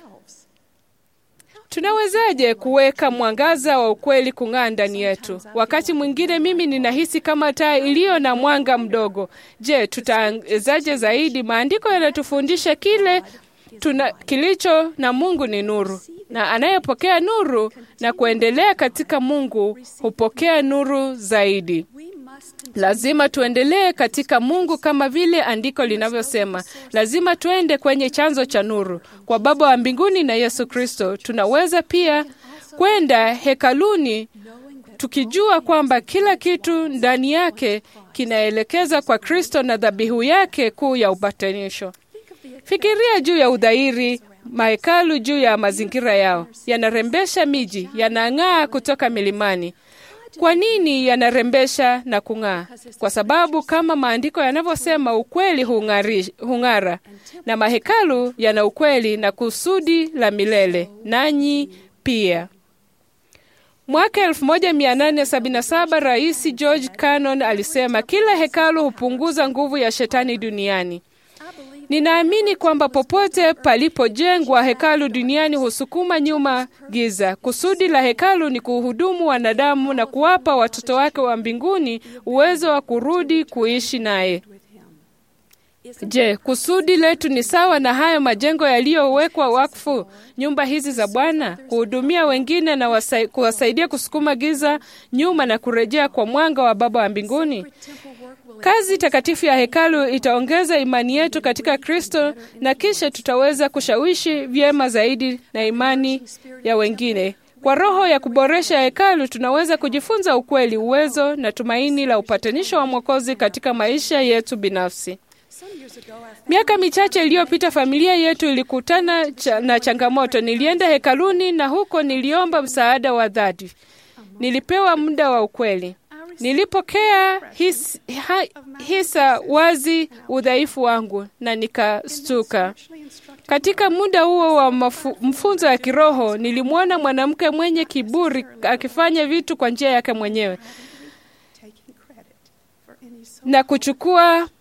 Tunawezaje kuweka mwangaza wa ukweli kung'aa ndani yetu? Wakati mwingine mimi ninahisi kama taa iliyo na mwanga mdogo. Je, tutaangazaje zaidi? Maandiko yanatufundisha kile tuna, kilicho na Mungu ni nuru, na anayepokea nuru na kuendelea katika Mungu hupokea nuru zaidi. Lazima tuendelee katika Mungu kama vile andiko linavyosema. Lazima tuende kwenye chanzo cha nuru, kwa Baba wa mbinguni na Yesu Kristo. Tunaweza pia kwenda hekaluni tukijua kwamba kila kitu ndani yake kinaelekeza kwa Kristo na dhabihu yake kuu ya upatanisho. Fikiria juu ya udhairi mahekalu juu ya mazingira yao, yanarembesha miji, yanang'aa kutoka milimani. Kwa nini yanarembesha na kung'aa? Kwa sababu kama maandiko yanavyosema, ukweli hung'ara, na mahekalu yana ukweli na kusudi la milele, nanyi pia. Mwaka 1877 Rais George Cannon alisema kila hekalu hupunguza nguvu ya shetani duniani. Ninaamini kwamba popote palipojengwa hekalu duniani husukuma nyuma giza. Kusudi la hekalu ni kuhudumu wanadamu na kuwapa watoto wake wa mbinguni uwezo wa kurudi kuishi naye. Je, kusudi letu ni sawa na hayo majengo yaliyowekwa wakfu, nyumba hizi za Bwana, kuhudumia wengine na wasai, kuwasaidia kusukuma giza nyuma na kurejea kwa mwanga wa Baba wa mbinguni? Kazi takatifu ya hekalu itaongeza imani yetu katika Kristo na kisha tutaweza kushawishi vyema zaidi na imani ya wengine. Kwa roho ya kuboresha hekalu tunaweza kujifunza ukweli, uwezo na tumaini la upatanisho wa Mwokozi katika maisha yetu binafsi. Miaka michache iliyopita familia yetu ilikutana cha, na changamoto. Nilienda hekaluni na huko niliomba msaada wa dhati. Nilipewa muda wa ukweli. Nilipokea his, ha, hisa wazi udhaifu wangu na nikastuka. Katika muda huo wa mafu, mfunzo ya kiroho nilimwona mwanamke mwenye kiburi akifanya vitu kwa njia yake mwenyewe na kuchukua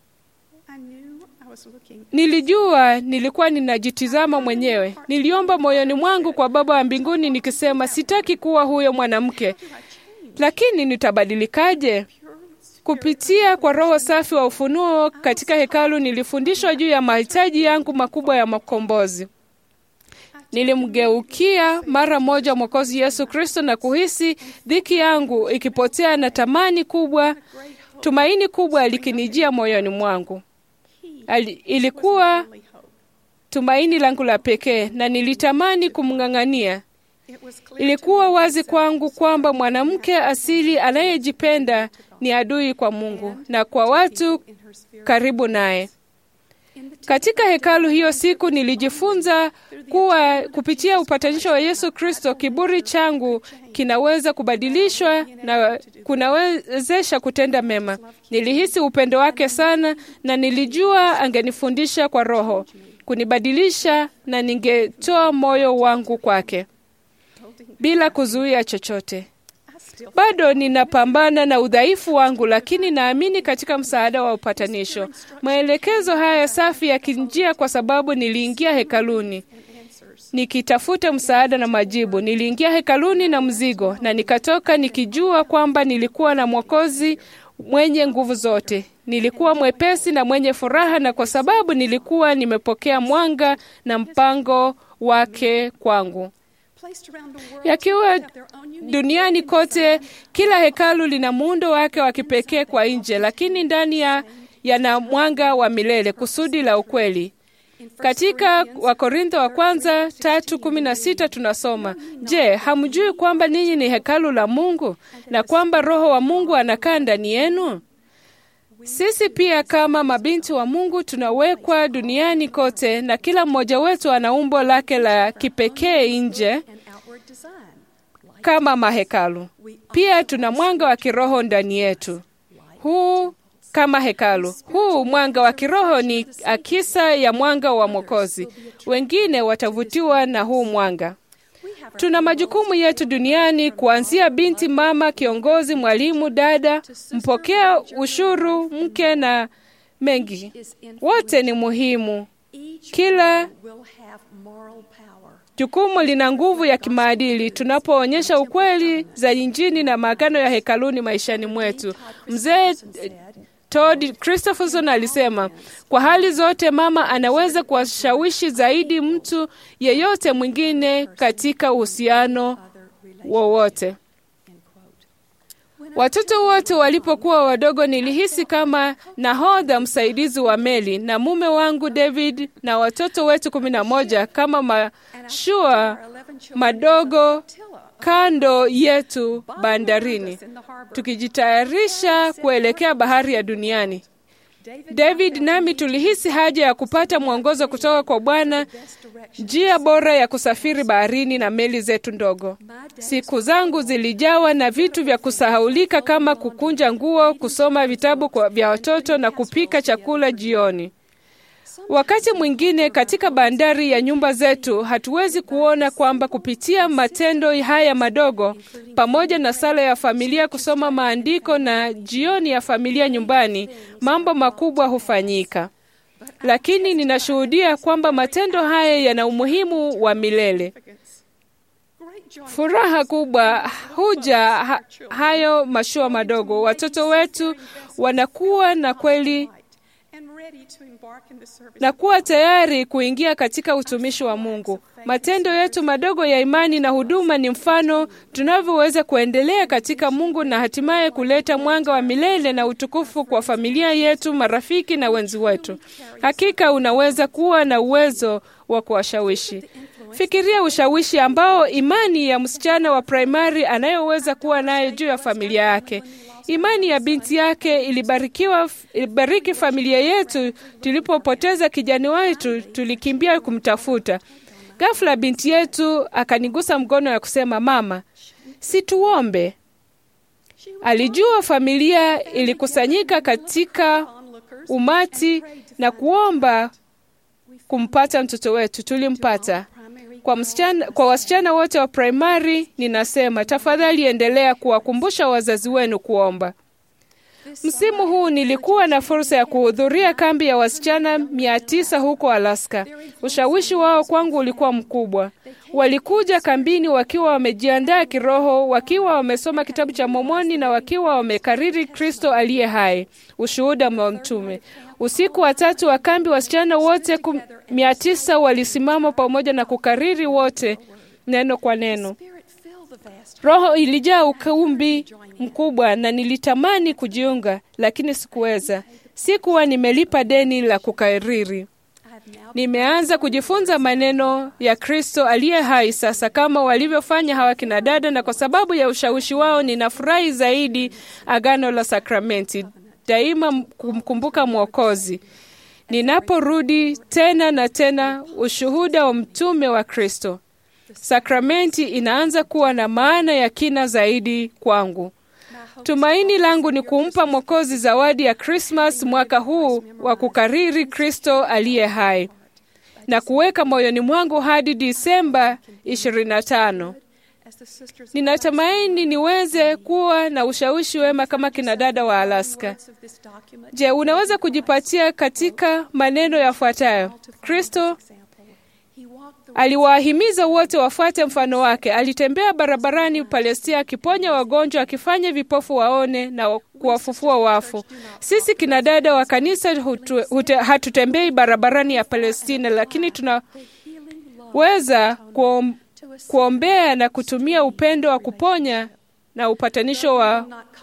Nilijua nilikuwa ninajitizama mwenyewe. Niliomba moyoni mwangu kwa Baba wa mbinguni nikisema, sitaki kuwa huyo mwanamke, lakini nitabadilikaje? Kupitia kwa Roho safi wa ufunuo katika hekalu, nilifundishwa juu ya mahitaji yangu makubwa ya makombozi. Nilimgeukia mara moja Mwokozi Yesu Kristo na kuhisi dhiki yangu ikipotea na tamani kubwa, tumaini kubwa likinijia moyoni mwangu. Ali, ilikuwa tumaini langu la pekee na nilitamani kumng'ang'ania. Ilikuwa wazi kwangu kwamba mwanamke asili anayejipenda ni adui kwa Mungu na kwa watu karibu naye. Katika hekalu hiyo siku nilijifunza kuwa kupitia upatanisho wa Yesu Kristo, kiburi changu kinaweza kubadilishwa na kunawezesha kutenda mema. Nilihisi upendo wake sana na nilijua angenifundisha kwa Roho kunibadilisha, na ningetoa moyo wangu kwake bila kuzuia chochote. Bado ninapambana na udhaifu wangu, lakini naamini katika msaada wa upatanisho. Maelekezo haya safi yakinjia kwa sababu niliingia hekaluni nikitafuta msaada na majibu. Niliingia hekaluni na mzigo na nikatoka nikijua kwamba nilikuwa na Mwokozi mwenye nguvu zote. Nilikuwa mwepesi na mwenye furaha, na kwa sababu nilikuwa nimepokea mwanga na mpango wake kwangu. Yakiwa duniani kote, kila hekalu lina muundo wake wa kipekee kwa nje, lakini ndani ya yana mwanga wa milele, kusudi la ukweli. Katika Wakorintho wa kwanza tatu kumi na sita tunasoma, Je, hamjui kwamba ninyi ni hekalu la Mungu na kwamba Roho wa Mungu anakaa ndani yenu? Sisi pia kama mabinti wa Mungu tunawekwa duniani kote, na kila mmoja wetu ana umbo lake la kipekee nje kama mahekalu. Pia tuna mwanga wa kiroho ndani yetu, huu kama hekalu. Huu mwanga wa kiroho ni akisa ya mwanga wa Mwokozi. Wengine watavutiwa na huu mwanga. Tuna majukumu yetu duniani, kuanzia binti, mama, kiongozi, mwalimu, dada, mpokea ushuru, mke na mengi. Wote ni muhimu. Kila jukumu lina nguvu ya kimaadili tunapoonyesha ukweli za Injili na maagano ya hekaluni maishani mwetu. Mzee Todd Christopherson alisema, kwa hali zote mama anaweza kuwashawishi zaidi mtu yeyote mwingine katika uhusiano wowote. Watoto wote walipokuwa wadogo, nilihisi kama nahodha msaidizi wa meli, na mume wangu David na watoto wetu kumi na moja kama mashua madogo kando yetu bandarini, tukijitayarisha kuelekea bahari ya duniani. David nami tulihisi haja ya kupata mwongozo kutoka kwa Bwana, njia bora ya kusafiri baharini na meli zetu ndogo. Siku zangu zilijawa na vitu vya kusahaulika kama kukunja nguo, kusoma vitabu kwa vya watoto na kupika chakula jioni. Wakati mwingine katika bandari ya nyumba zetu hatuwezi kuona kwamba kupitia matendo haya madogo, pamoja na sala ya familia, kusoma maandiko na jioni ya familia nyumbani, mambo makubwa hufanyika. Lakini ninashuhudia kwamba matendo haya yana umuhimu wa milele. Furaha kubwa huja ha, hayo mashua madogo. Watoto wetu wanakuwa na kweli na kuwa tayari kuingia katika utumishi wa Mungu. Matendo yetu madogo ya imani na huduma ni mfano tunavyoweza kuendelea katika Mungu na hatimaye kuleta mwanga wa milele na utukufu kwa familia yetu, marafiki na wenzi wetu. Hakika unaweza kuwa na uwezo wa kuwashawishi. Fikiria ushawishi ambao imani ya msichana wa primari anayoweza kuwa nayo juu ya familia yake. Imani ya binti yake ilibarikiwa, ilibariki familia yetu. Tulipopoteza kijana wetu, tulikimbia kumtafuta. Ghafla binti yetu akanigusa mkono na kusema, mama, si tuombe? Alijua familia ilikusanyika katika umati na kuomba kumpata mtoto wetu. Tulimpata. Kwa msichana, kwa wasichana wote wa primari ninasema tafadhali endelea kuwakumbusha wazazi wenu kuomba. Msimu huu nilikuwa na fursa ya kuhudhuria kambi ya wasichana mia tisa huko Alaska. Ushawishi wao kwangu ulikuwa mkubwa. Walikuja kambini wakiwa wamejiandaa kiroho, wakiwa wamesoma kitabu cha Mormoni na wakiwa wamekariri Kristo aliye hai, ushuhuda wa mtume. Usiku wa tatu wa kambi, wasichana wote mia tisa walisimama pamoja na kukariri wote neno kwa neno. Roho ilijaa ukumbi mkubwa na nilitamani kujiunga, lakini sikuweza. Sikuwa nimelipa deni la kukariri. Nimeanza kujifunza maneno ya Kristo aliye hai sasa, kama walivyofanya hawa kina dada, na kwa sababu ya ushawishi wao ninafurahi zaidi agano la sakramenti, daima kumkumbuka Mwokozi ninaporudi tena na tena, ushuhuda wa mtume wa Kristo. Sakramenti inaanza kuwa na maana ya kina zaidi kwangu. Tumaini langu ni kumpa Mwokozi zawadi ya Krismas mwaka huu wa kukariri Kristo aliye hai na kuweka moyoni mwangu hadi Disemba 25. Ninatumaini niweze kuwa na ushawishi wema kama kina dada wa Alaska. Je, unaweza kujipatia katika maneno yafuatayo: Kristo Aliwahimiza wote wafuate mfano wake. Alitembea barabarani Palestina, akiponya wagonjwa, akifanya vipofu waone na kuwafufua wafu. Sisi kina dada wa kanisa hutu, hute, hatutembei barabarani ya Palestina, lakini tunaweza kuom, kuombea na kutumia upendo wa kuponya na upatanisho wa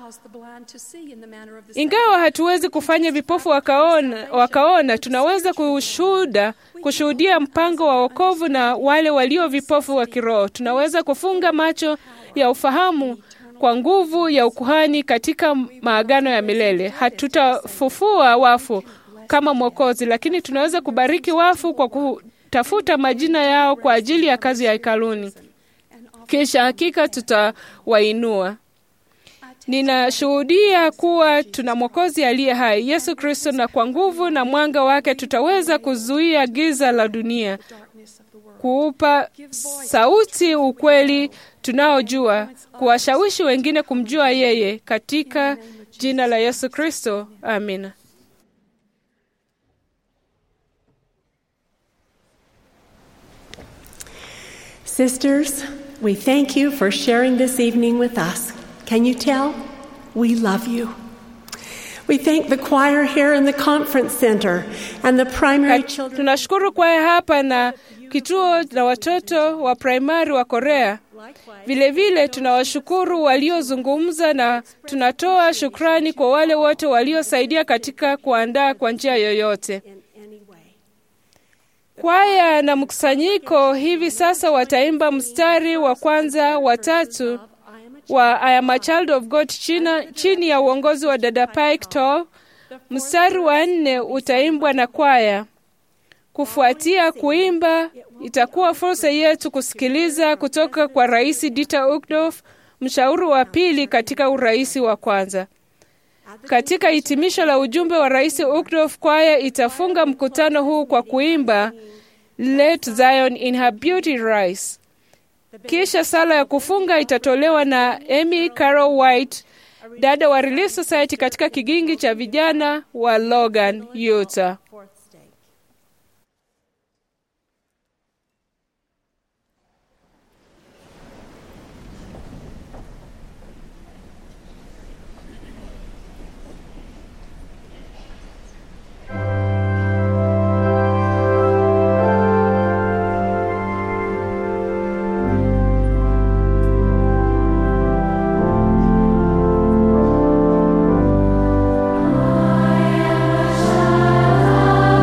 ingawa hatuwezi kufanya vipofu wakaona, wakaona tunaweza kushuhuda kushuhudia mpango wa wokovu na wale walio vipofu wa kiroho. Tunaweza kufunga macho ya ufahamu kwa nguvu ya ukuhani katika maagano ya milele. Hatutafufua wafu kama Mwokozi, lakini tunaweza kubariki wafu kwa kutafuta majina yao kwa ajili ya kazi ya hekaluni kisha hakika tutawainua. Ninashuhudia kuwa tuna Mwokozi aliye hai, Yesu Kristo, na kwa nguvu na mwanga wake tutaweza kuzuia giza la dunia, kuupa sauti ukweli tunaojua, kuwashawishi wengine kumjua yeye, katika jina la Yesu Kristo, amina. Sisters, we thank you for sharing this evening with us. Can you tell? We love you. We thank the choir here in the conference center and the primary children. Tunashukuru kwaya hapa na kituo na watoto wa primari wa Korea. Vilevile tunawashukuru waliozungumza na tunatoa shukrani kwa wale wote waliosaidia katika kuandaa kwa njia yoyote. Kwaya na mkusanyiko hivi sasa wataimba mstari wa kwanza wa tatu wa I am a child of God china, chini ya uongozi wa dada Pike Tall. Mstari wa nne utaimbwa na kwaya. Kufuatia kuimba, itakuwa fursa yetu kusikiliza kutoka kwa Rais Dieter Uchtdorf, mshauri wa pili katika urais wa kwanza. Katika hitimisho la ujumbe wa Rais Uchtdorf, kwaya itafunga mkutano huu kwa kuimba Let Zion in her beauty rise. Kisha sala ya kufunga itatolewa na Amy Carol White, dada wa Relief Society katika kigingi cha vijana wa Logan, Utah. I am a child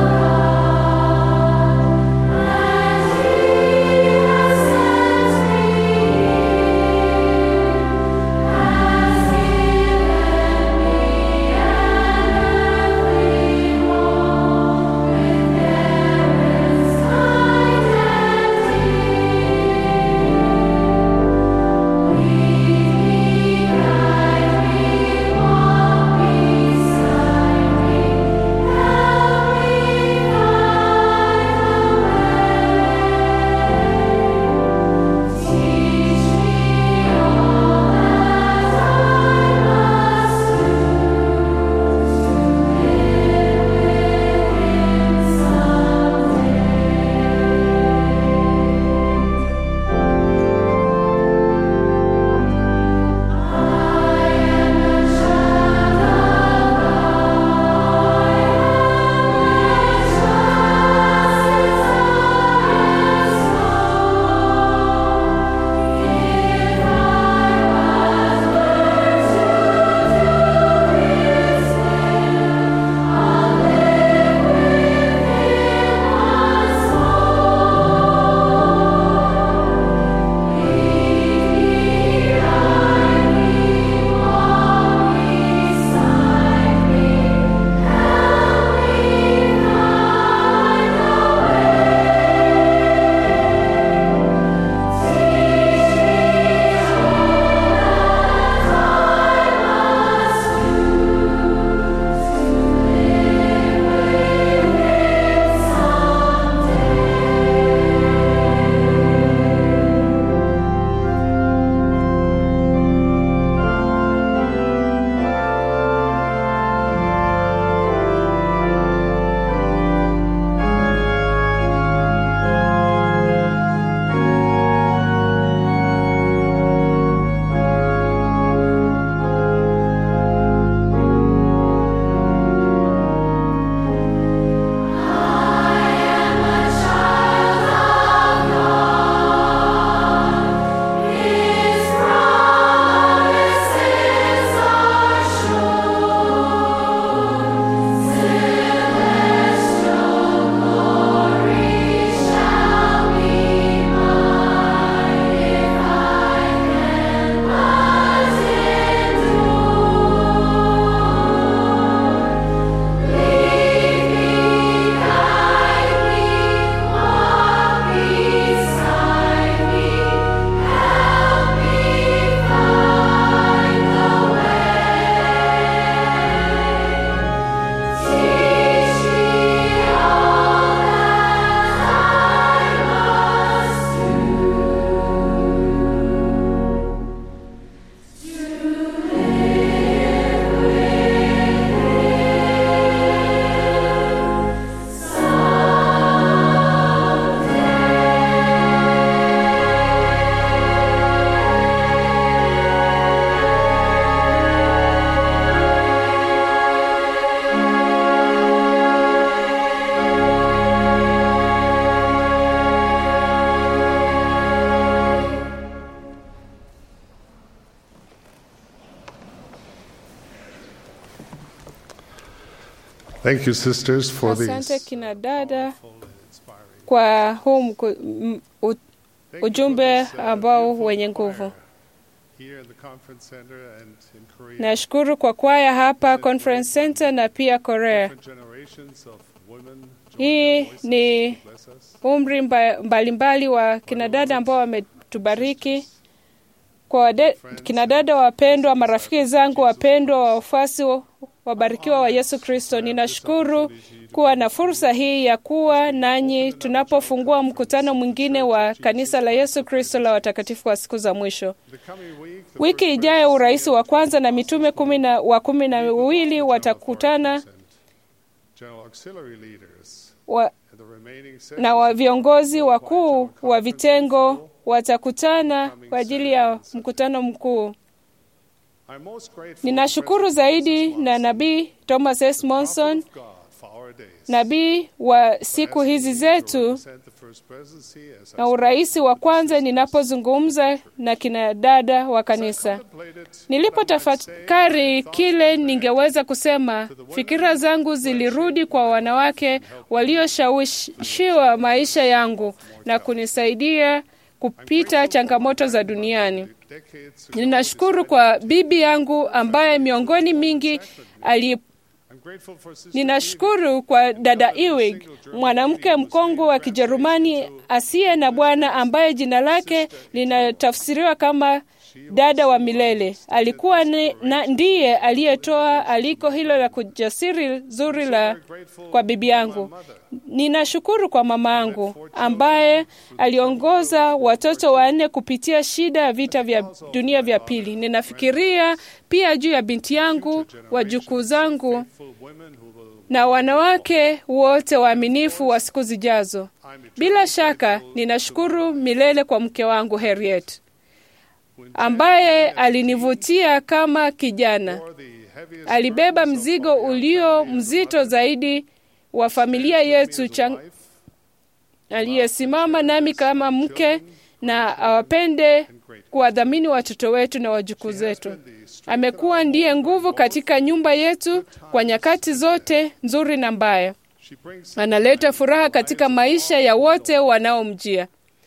Thank you, sisters, for Asante these. kina dada kwa huu mku, m, u, ujumbe ambao wenye nguvu. Here in the conference center and in Korea, Nashukuru kwa kwaya hapa Conference Center na pia Korea. different generations of women Hii ni umri mba- mbalimbali wa kinadada ambao wametubariki. Kwa wade- kinadada wapendwa, marafiki zangu wapendwa, wafuasi wa- wabarikiwa wa Yesu Kristo, ninashukuru kuwa na fursa hii ya kuwa nanyi tunapofungua mkutano mwingine wa kanisa la Yesu Kristo la watakatifu wa siku za mwisho. Wiki ijayo urais wa kwanza na mitume kumi na, wa kumi na wawili watakutana general auxiliary leaders wa, and the remaining na wa viongozi wakuu wa vitengo watakutana kwa ajili ya mkutano mkuu. I'm most grateful Ninashukuru zaidi na nabii Thomas S. Monson, God for our days. nabii wa siku hizi zetu Sent the first presidency as na urais wa kwanza, ninapozungumza na kina dada wa kanisa. Nilipotafakari kile ningeweza kusema, fikira zangu zilirudi kwa wanawake walioshawishiwa maisha yangu na kunisaidia kupita changamoto za duniani. Ninashukuru kwa bibi yangu ambaye miongoni mingi ali Ninashukuru kwa dada Ewing, mwanamke mkongwe wa Kijerumani asiye na bwana ambaye jina lake linatafsiriwa kama dada wa milele. Alikuwa ni, na ndiye aliyetoa aliko hilo la kujasiri zuri la kwa bibi yangu. Ninashukuru kwa mama yangu ambaye aliongoza watoto wanne kupitia shida ya vita vya dunia vya pili. Ninafikiria pia juu ya binti yangu, wajukuu zangu na wanawake wote waaminifu wa siku zijazo. Bila shaka ninashukuru milele kwa mke wangu Harriet ambaye alinivutia kama kijana. Alibeba mzigo ulio mzito zaidi wa familia yetu chang... aliyesimama nami kama mke na awapende kuwadhamini watoto wetu na wajukuu zetu. Amekuwa ndiye nguvu katika nyumba yetu kwa nyakati zote nzuri na mbaya. Analeta furaha katika maisha ya wote wanaomjia.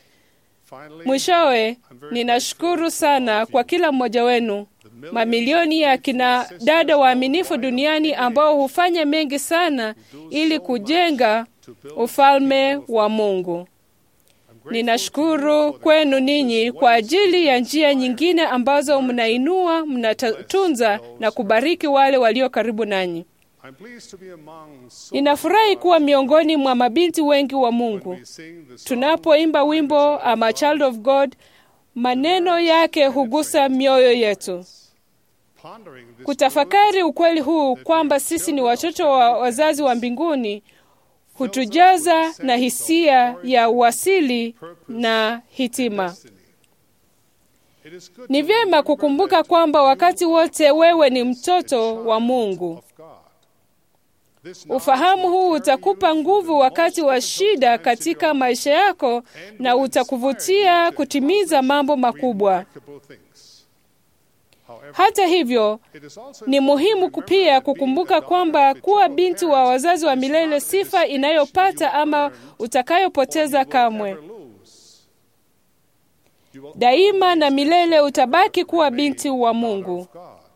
Mwishowe, ninashukuru sana kwa kila mmoja wenu, mamilioni ya kina dada waaminifu duniani ambao hufanya mengi sana ili kujenga ufalme wa Mungu. Ninashukuru kwenu ninyi kwa ajili ya njia nyingine ambazo mnainua, mnatunza na kubariki wale walio karibu nanyi. Ninafurahi kuwa miongoni mwa mabinti wengi wa Mungu. Tunapoimba wimbo I'm a child of God, maneno yake hugusa mioyo yetu. Kutafakari ukweli huu kwamba sisi ni watoto wa wazazi wa mbinguni hutujaza na hisia ya uasili na hitima. Ni vyema kukumbuka kwamba wakati wote wewe ni mtoto wa Mungu. Ufahamu huu utakupa nguvu wakati wa shida katika maisha yako na utakuvutia kutimiza mambo makubwa. Hata hivyo, ni muhimu pia kukumbuka kwamba kuwa binti wa wazazi wa milele sifa inayopata ama utakayopoteza kamwe. Daima na milele utabaki kuwa binti wa Mungu.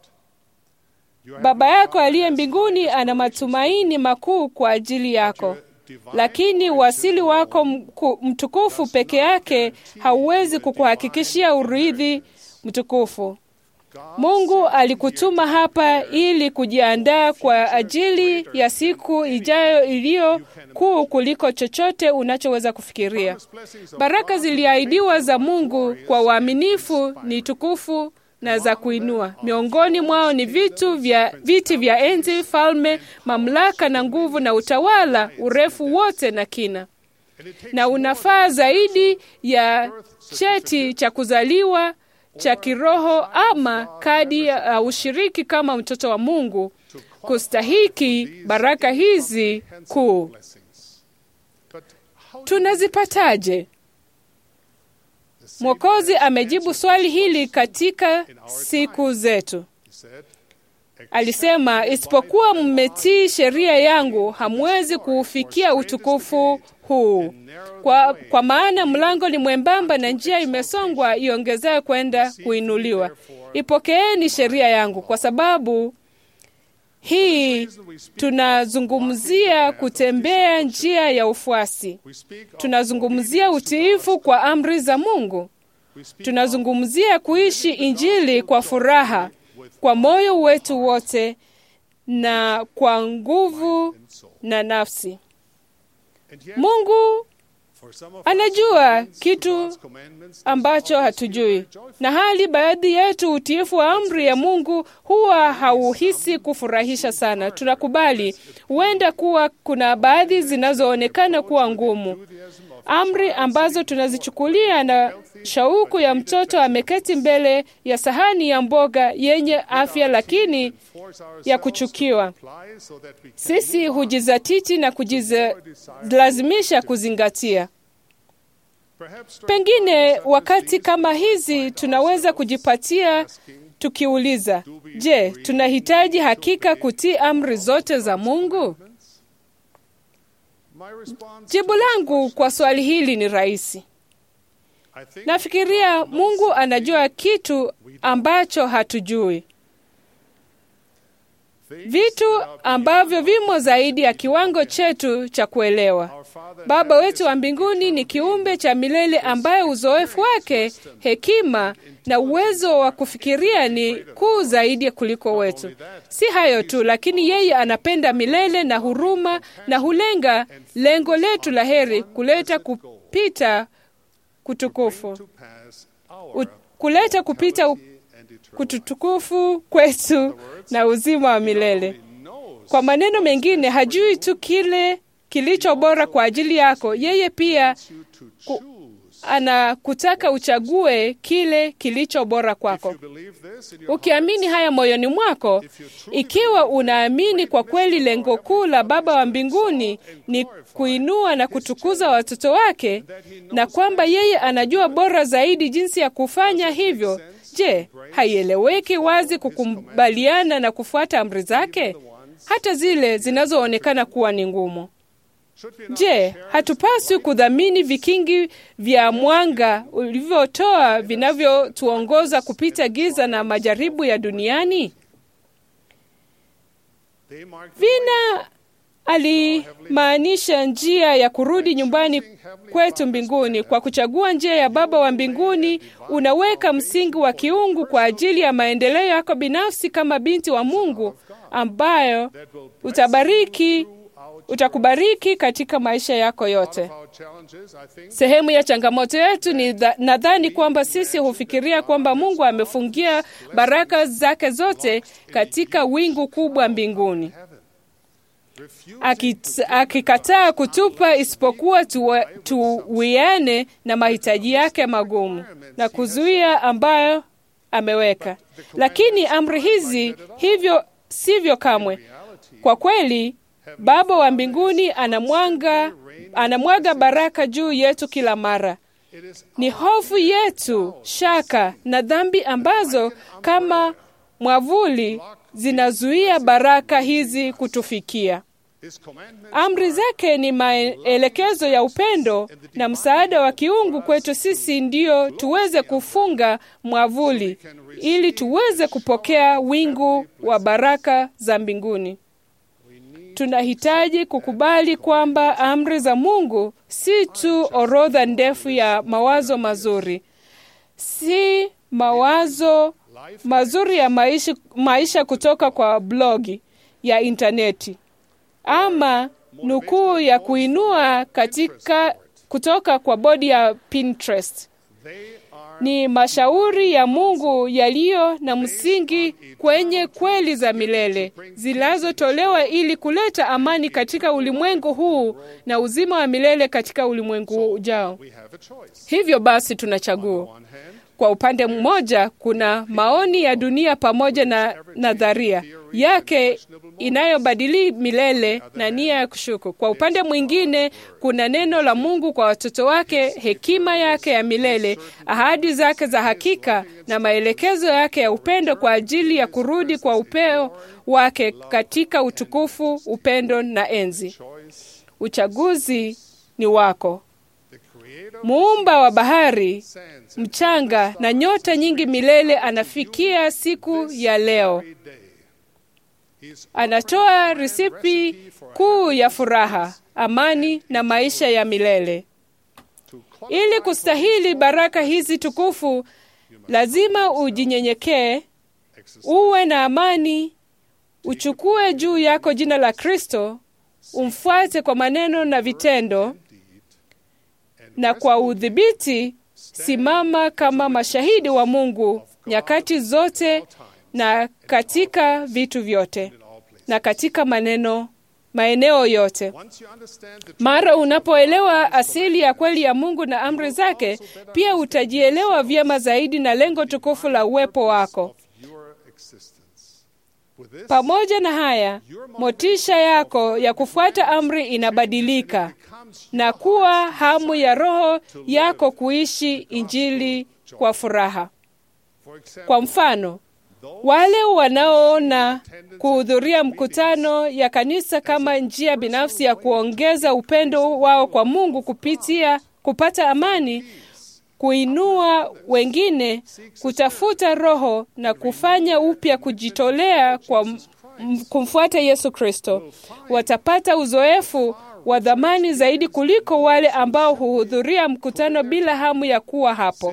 Baba yako aliye mbinguni ana matumaini makuu kwa ajili yako, lakini uasili wako mtukufu peke yake hauwezi kukuhakikishia urithi mtukufu. Mungu alikutuma hapa ili kujiandaa kwa ajili ya siku ijayo iliyo kuu kuliko chochote unachoweza kufikiria. Baraka ziliahidiwa za Mungu kwa waaminifu ni tukufu na za kuinua. Miongoni mwao ni vitu vya viti vya enzi, falme, mamlaka na nguvu na utawala, urefu wote na kina, na unafaa zaidi ya cheti cha kuzaliwa cha kiroho ama kadi ya uh, ushiriki kama mtoto wa Mungu kustahiki baraka hizi kuu. Tunazipataje? Mwokozi amejibu swali hili katika siku zetu. alisema, isipokuwa mmetii sheria yangu, hamwezi kuufikia utukufu huu. Kwa, kwa maana mlango ni mwembamba na njia imesongwa iongezee kwenda kuinuliwa. Ipokeeni sheria yangu, kwa sababu hii tunazungumzia kutembea njia ya ufuasi. Tunazungumzia utiifu kwa amri za Mungu. Tunazungumzia kuishi Injili kwa furaha, kwa moyo wetu wote na kwa nguvu na nafsi. Mungu anajua kitu ambacho hatujui, na hali baadhi yetu utiifu wa amri ya Mungu huwa hauhisi kufurahisha sana. Tunakubali huenda kuwa kuna baadhi zinazoonekana kuwa ngumu, amri ambazo tunazichukulia na shauku ya mtoto ameketi mbele ya sahani ya mboga yenye afya lakini ya kuchukiwa. Sisi hujizatiti na kujilazimisha kuzingatia. Pengine wakati kama hizi tunaweza kujipatia tukiuliza, je, tunahitaji hakika kutii amri zote za Mungu? Jibu langu kwa swali hili ni rahisi. Nafikiria Mungu anajua kitu ambacho hatujui, vitu ambavyo vimo zaidi ya kiwango chetu cha kuelewa. Baba wetu wa mbinguni ni kiumbe cha milele ambaye uzoefu wake, hekima na uwezo wa kufikiria ni kuu zaidi kuliko wetu. Si hayo tu, lakini yeye anapenda milele na huruma na hulenga lengo letu la heri, kuleta kupita kutukufu U, kuleta kupita kututukufu kwetu na uzima wa milele. Kwa maneno mengine, hajui tu kile kilicho bora kwa ajili yako, yeye pia ku, anakutaka uchague kile kilicho bora kwako. Ukiamini haya moyoni mwako, ikiwa unaamini kwa kweli lengo kuu la Baba wa mbinguni ni kuinua na kutukuza watoto wake, na kwamba yeye anajua bora zaidi jinsi ya kufanya hivyo, je, haieleweki wazi kukubaliana na kufuata amri zake, hata zile zinazoonekana kuwa ni ngumu? Je, hatupaswi kudhamini vikingi vya mwanga ulivyotoa vinavyotuongoza kupita giza na majaribu ya duniani? Vina alimaanisha njia ya kurudi nyumbani kwetu mbinguni. Kwa kuchagua njia ya Baba wa mbinguni, unaweka msingi wa kiungu kwa ajili ya maendeleo yako binafsi kama binti wa Mungu, ambayo utabariki utakubariki katika maisha yako yote. Sehemu ya changamoto yetu ni nadhani kwamba sisi hufikiria kwamba Mungu amefungia baraka zake zote katika wingu kubwa mbinguni, akikataa kutupa isipokuwa tuwiane na mahitaji yake magumu na kuzuia ambayo ameweka. Lakini amri hizi hivyo sivyo kamwe. Kwa kweli Baba wa mbinguni anamwaga anamwaga baraka juu yetu kila mara. Ni hofu yetu, shaka na dhambi ambazo kama mwavuli zinazuia baraka hizi kutufikia. Amri zake ni maelekezo ya upendo na msaada wa kiungu kwetu sisi, ndiyo tuweze kufunga mwavuli ili tuweze kupokea wingu wa baraka za mbinguni. Tunahitaji kukubali kwamba amri za Mungu si tu orodha ndefu ya mawazo mazuri, si mawazo mazuri ya maisha, maisha kutoka kwa blogi ya intaneti ama nukuu ya kuinua katika kutoka kwa bodi ya Pinterest. Ni mashauri ya Mungu yaliyo na msingi kwenye kweli za milele zinazotolewa ili kuleta amani katika ulimwengu huu na uzima wa milele katika ulimwengu ujao. Hivyo basi, tunachagua Kwa upande mmoja, kuna maoni ya dunia pamoja na nadharia yake inayobadili milele na nia ya kushuku. Kwa upande mwingine, kuna neno la Mungu kwa watoto wake, hekima yake ya milele, ahadi zake za hakika na maelekezo yake ya upendo kwa ajili ya kurudi kwa upeo wake katika utukufu, upendo na enzi. Uchaguzi ni wako. Muumba wa bahari, mchanga na nyota nyingi milele anafikia siku ya leo. Anatoa risipi kuu ya furaha, amani na maisha ya milele. Ili kustahili baraka hizi tukufu, lazima ujinyenyekee, uwe na amani, uchukue juu yako jina la Kristo, umfuate kwa maneno na vitendo, na kwa udhibiti simama kama mashahidi wa Mungu nyakati zote na katika vitu vyote na katika maneno maeneo yote. Mara unapoelewa asili ya kweli ya Mungu na amri zake, pia utajielewa vyema zaidi na lengo tukufu la uwepo wako. Pamoja na haya, motisha yako ya kufuata amri inabadilika na kuwa hamu ya roho yako kuishi Injili kwa furaha. Kwa mfano, wale wanaoona kuhudhuria mkutano ya kanisa kama njia binafsi ya kuongeza upendo wao kwa Mungu kupitia kupata amani, kuinua wengine, kutafuta roho na kufanya upya kujitolea kwa kumfuata Yesu Kristo, watapata uzoefu wa dhamani zaidi kuliko wale ambao huhudhuria mkutano bila hamu ya kuwa hapo.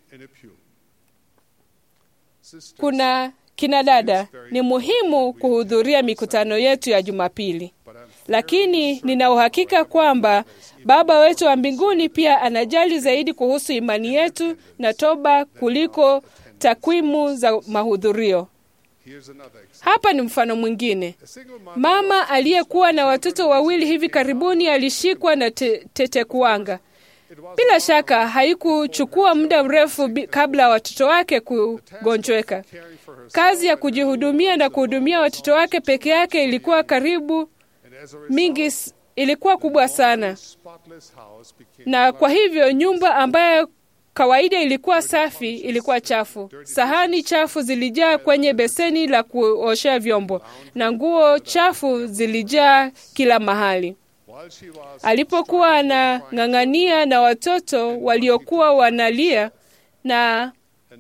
Kuna kina dada, ni muhimu kuhudhuria mikutano yetu ya Jumapili, lakini nina uhakika kwamba Baba wetu wa mbinguni pia anajali zaidi kuhusu imani yetu na toba kuliko takwimu za mahudhurio. Hapa ni mfano mwingine. Mama aliyekuwa na watoto wawili hivi karibuni alishikwa na te tetekuwanga. Bila shaka haikuchukua muda mrefu kabla watoto wake kugonjweka. Kazi ya kujihudumia na kuhudumia watoto wake peke yake ilikuwa karibu mingi, ilikuwa kubwa sana, na kwa hivyo nyumba ambayo kawaida ilikuwa safi ilikuwa chafu. Sahani chafu zilijaa kwenye beseni la kuoshea vyombo na nguo chafu zilijaa kila mahali. Alipokuwa anang'ang'ania na watoto waliokuwa wanalia, na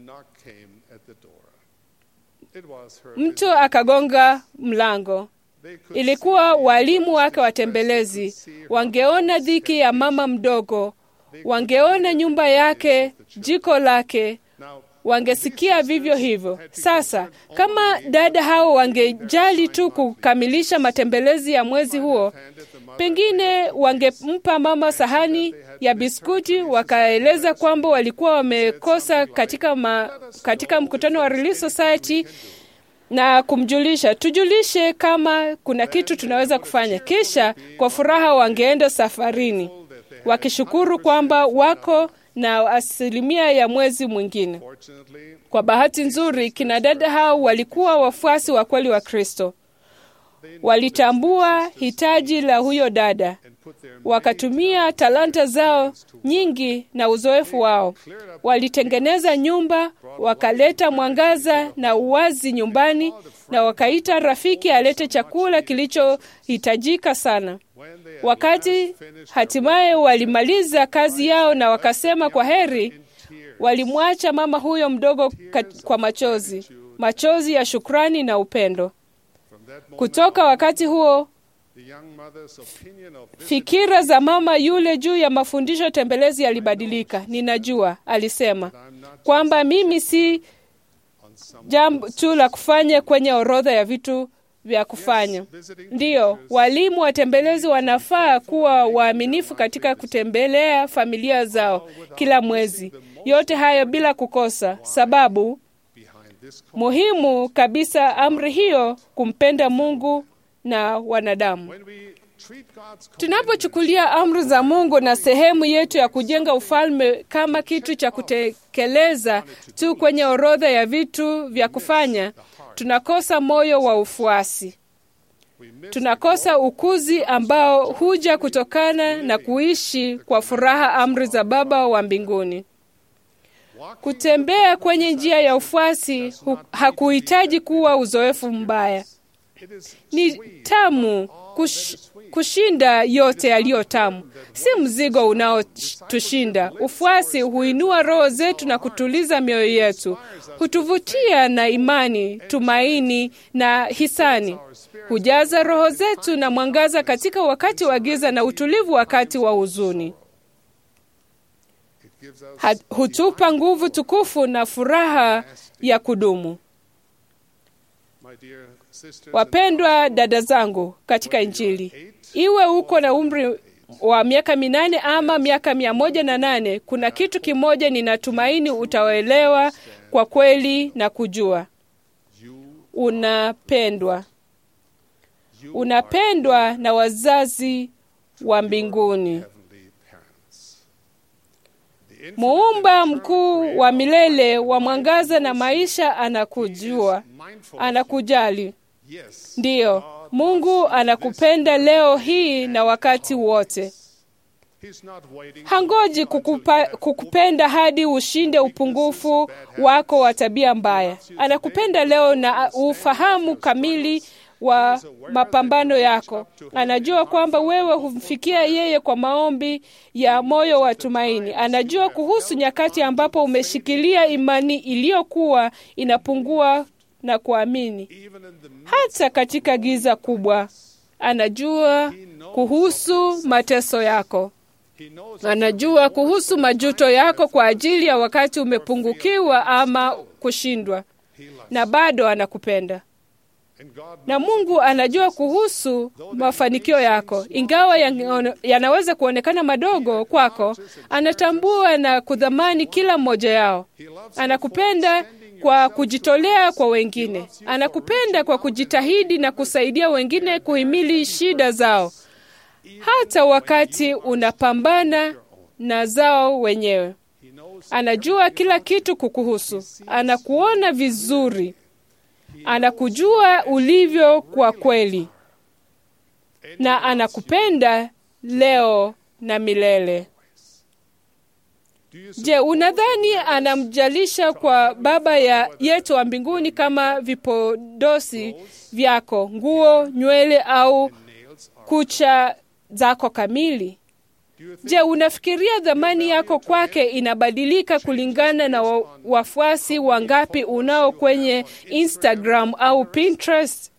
mtu akagonga mlango. Ilikuwa walimu wake watembelezi. Wangeona dhiki ya mama mdogo, wangeona nyumba yake, jiko lake, wangesikia vivyo hivyo. Sasa kama dada hao wangejali tu kukamilisha matembelezi ya mwezi huo, pengine wangempa mama sahani ya biskuti, wakaeleza kwamba walikuwa wamekosa katika, ma, katika mkutano wa Relief Society na kumjulisha, tujulishe kama kuna kitu tunaweza kufanya. Kisha kwa furaha wangeenda safarini wakishukuru kwamba wako na asilimia ya mwezi mwingine. Kwa bahati nzuri, kina dada hao walikuwa wafuasi wa kweli wa Kristo. Walitambua hitaji la huyo dada, wakatumia talanta zao nyingi na uzoefu wao. Walitengeneza nyumba, wakaleta mwangaza na uwazi nyumbani, na wakaita rafiki alete chakula kilichohitajika sana. Wakati hatimaye walimaliza kazi yao na wakasema kwa heri, walimwacha mama huyo mdogo kwa machozi, machozi ya shukrani na upendo. Kutoka wakati huo fikira za mama yule juu ya mafundisho tembelezi yalibadilika. Ninajua, alisema kwamba mimi si jambo tu la kufanya kwenye orodha ya vitu vya kufanya. Ndiyo, walimu watembelezi wanafaa kuwa waaminifu katika kutembelea familia zao kila mwezi, yote hayo bila kukosa sababu. Muhimu kabisa amri hiyo, kumpenda Mungu na wanadamu. Tunapochukulia amri za Mungu na sehemu yetu ya kujenga ufalme kama kitu cha kutekeleza tu kwenye orodha ya vitu vya kufanya, tunakosa moyo wa ufuasi. Tunakosa ukuzi ambao huja kutokana na kuishi kwa furaha amri za Baba wa mbinguni. Kutembea kwenye njia ya ufuasi hu- hakuhitaji kuwa uzoefu mbaya. Ni tamu kush, kushinda yote yaliyo tamu, si mzigo unaotushinda. Ufuasi huinua roho zetu na kutuliza mioyo yetu, hutuvutia na imani, tumaini na hisani, hujaza roho zetu na mwangaza katika wakati wa giza na utulivu wakati wa huzuni. Ha- hutupa nguvu tukufu na furaha ya kudumu. Wapendwa dada zangu katika Injili, iwe uko na umri wa miaka minane ama miaka mia moja na nane, kuna kitu kimoja ninatumaini utaelewa kwa kweli na kujua: unapendwa. Unapendwa na wazazi wa mbinguni. Muumba mkuu wa milele wa mwangaza na maisha anakujua, anakujali. Ndiyo, Mungu anakupenda leo hii na wakati wote. Hangoji kukupa, kukupenda hadi ushinde upungufu wako wa tabia mbaya. Anakupenda leo na ufahamu kamili wa mapambano yako. Anajua kwamba wewe humfikia yeye kwa maombi ya moyo wa tumaini. Anajua kuhusu nyakati ambapo umeshikilia imani iliyokuwa inapungua na kuamini, hata katika giza kubwa. Anajua kuhusu mateso yako. Anajua kuhusu majuto yako kwa ajili ya wakati umepungukiwa ama kushindwa, na bado anakupenda na Mungu anajua kuhusu mafanikio yako, ingawa yanaweza kuonekana madogo kwako. Anatambua na kudhamani kila mmoja yao. Anakupenda kwa kujitolea kwa wengine. Anakupenda kwa kujitahidi na kusaidia wengine kuhimili shida zao, hata wakati unapambana na zao wenyewe. Anajua kila kitu kukuhusu. Anakuona vizuri anakujua ulivyo kwa kweli, na anakupenda leo na milele. Je, unadhani anamjalisha kwa Baba ya yetu wa mbinguni kama vipodosi vyako, nguo, nywele au kucha zako kamili? Je, unafikiria dhamani yako kwake inabadilika kulingana na wa, wafuasi wangapi unao kwenye Instagram au Pinterest?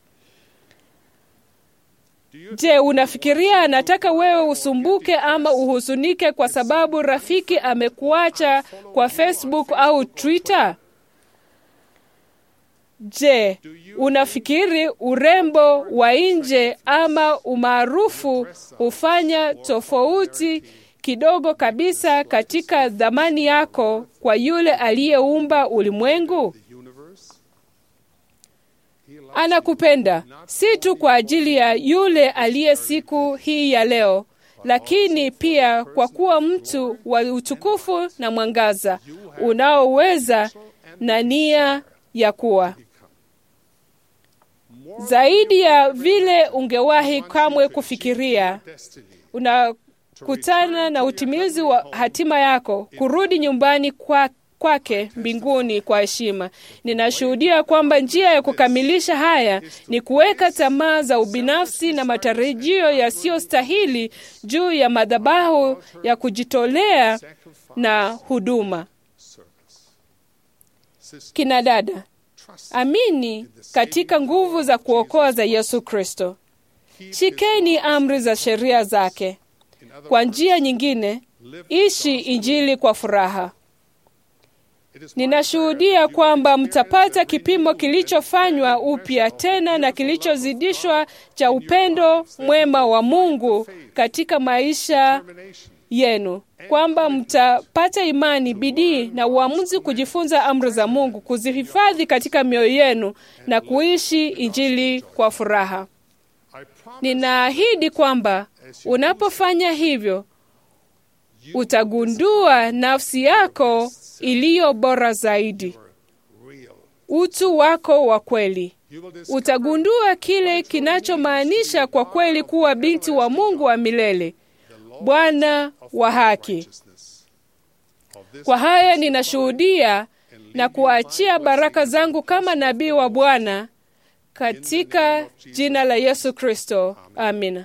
Je, unafikiria anataka wewe usumbuke ama uhuzunike kwa sababu rafiki amekuacha kwa Facebook au Twitter? Je, unafikiri urembo wa nje ama umaarufu hufanya tofauti kidogo kabisa katika dhamani yako kwa yule aliyeumba ulimwengu? Anakupenda si tu kwa ajili ya yule aliye siku hii ya leo, lakini pia kwa kuwa mtu wa utukufu na mwangaza unaoweza na nia ya kuwa zaidi ya vile ungewahi kamwe kufikiria. Unakutana na utimizi wa hatima yako, kurudi nyumbani kwa kwake mbinguni kwa heshima. Ninashuhudia kwamba njia ya kukamilisha haya ni kuweka tamaa za ubinafsi na matarajio yasiyostahili juu ya madhabahu ya kujitolea na huduma. Kina dada, amini katika nguvu za kuokoa za Yesu Kristo. Shikeni amri za sheria zake. Kwa njia nyingine, ishi Injili kwa furaha. Ninashuhudia kwamba mtapata kipimo kilichofanywa upya tena na kilichozidishwa cha upendo mwema wa Mungu katika maisha yenu, kwamba mtapata imani, bidii na uamuzi kujifunza amri za Mungu, kuzihifadhi katika mioyo yenu na kuishi Injili kwa furaha. Ninaahidi kwamba unapofanya hivyo utagundua nafsi yako iliyo bora zaidi, utu wako wa kweli. Utagundua kile kinachomaanisha kwa kweli kuwa binti wa Mungu wa milele, Bwana wa haki. Kwa haya ninashuhudia na kuachia baraka zangu kama nabii wa Bwana katika jina la Yesu Kristo. Amina.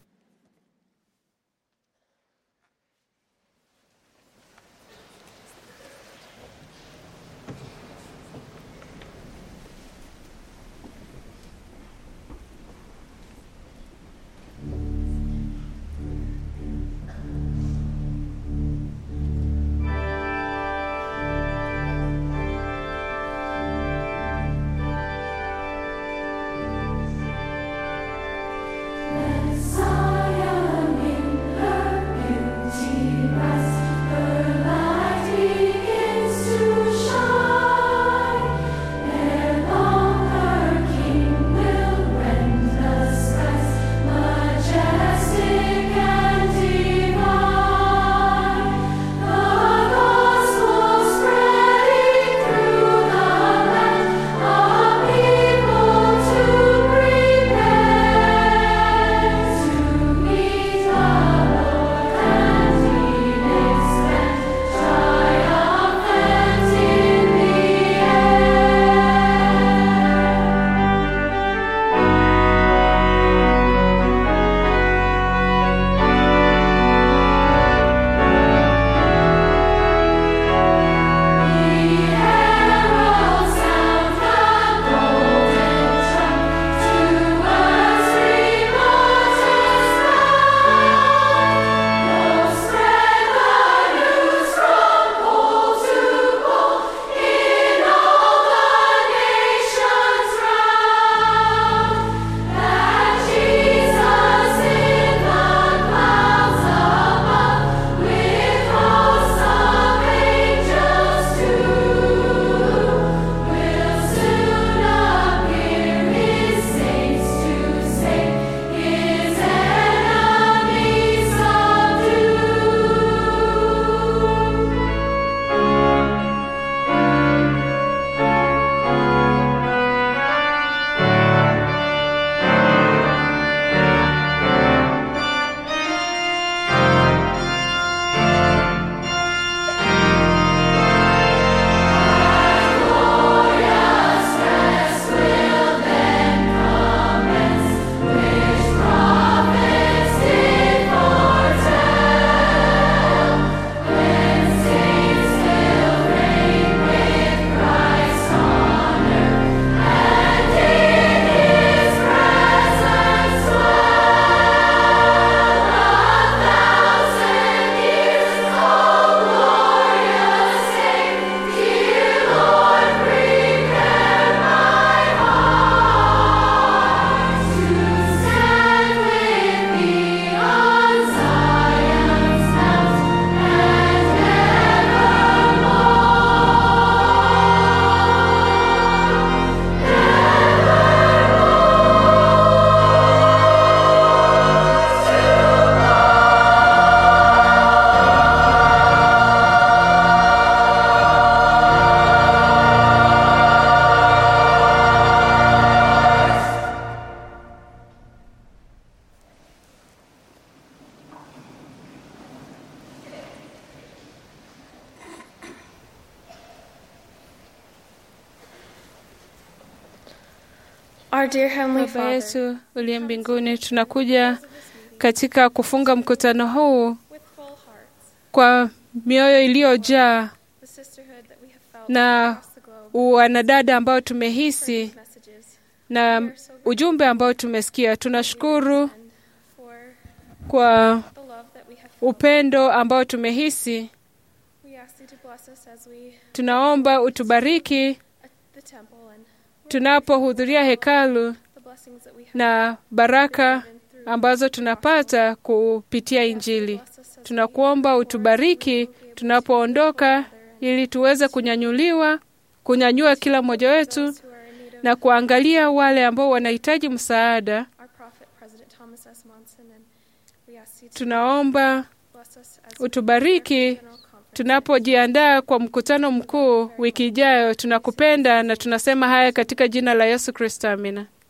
Our dear Heavenly Baba Father, yetu uliye mbinguni, tunakuja katika kufunga mkutano huu kwa mioyo iliyojaa the sisterhood that we have felt na across the globe, wanadada ambao tumehisi messages na ujumbe ambao tumesikia. Tunashukuru for kwa the love that we have felt. upendo ambao tumehisi. We ask you to bless us as we Tunaomba utubariki at the temple and tunapohudhuria hekalu the blessings that we have na baraka ambazo tunapata kupitia Injili. Tunakuomba utubariki tunapoondoka, ili tuweze kunyanyuliwa, kunyanyua kila mmoja wetu na kuangalia wale ambao wanahitaji msaada. our prophet Thomas S. Monson, and we ask you to Tunaomba bless us as we utubariki tunapojiandaa kwa mkutano mkuu wiki ijayo. Tunakupenda na tunasema haya katika jina la Yesu Kristo, amina.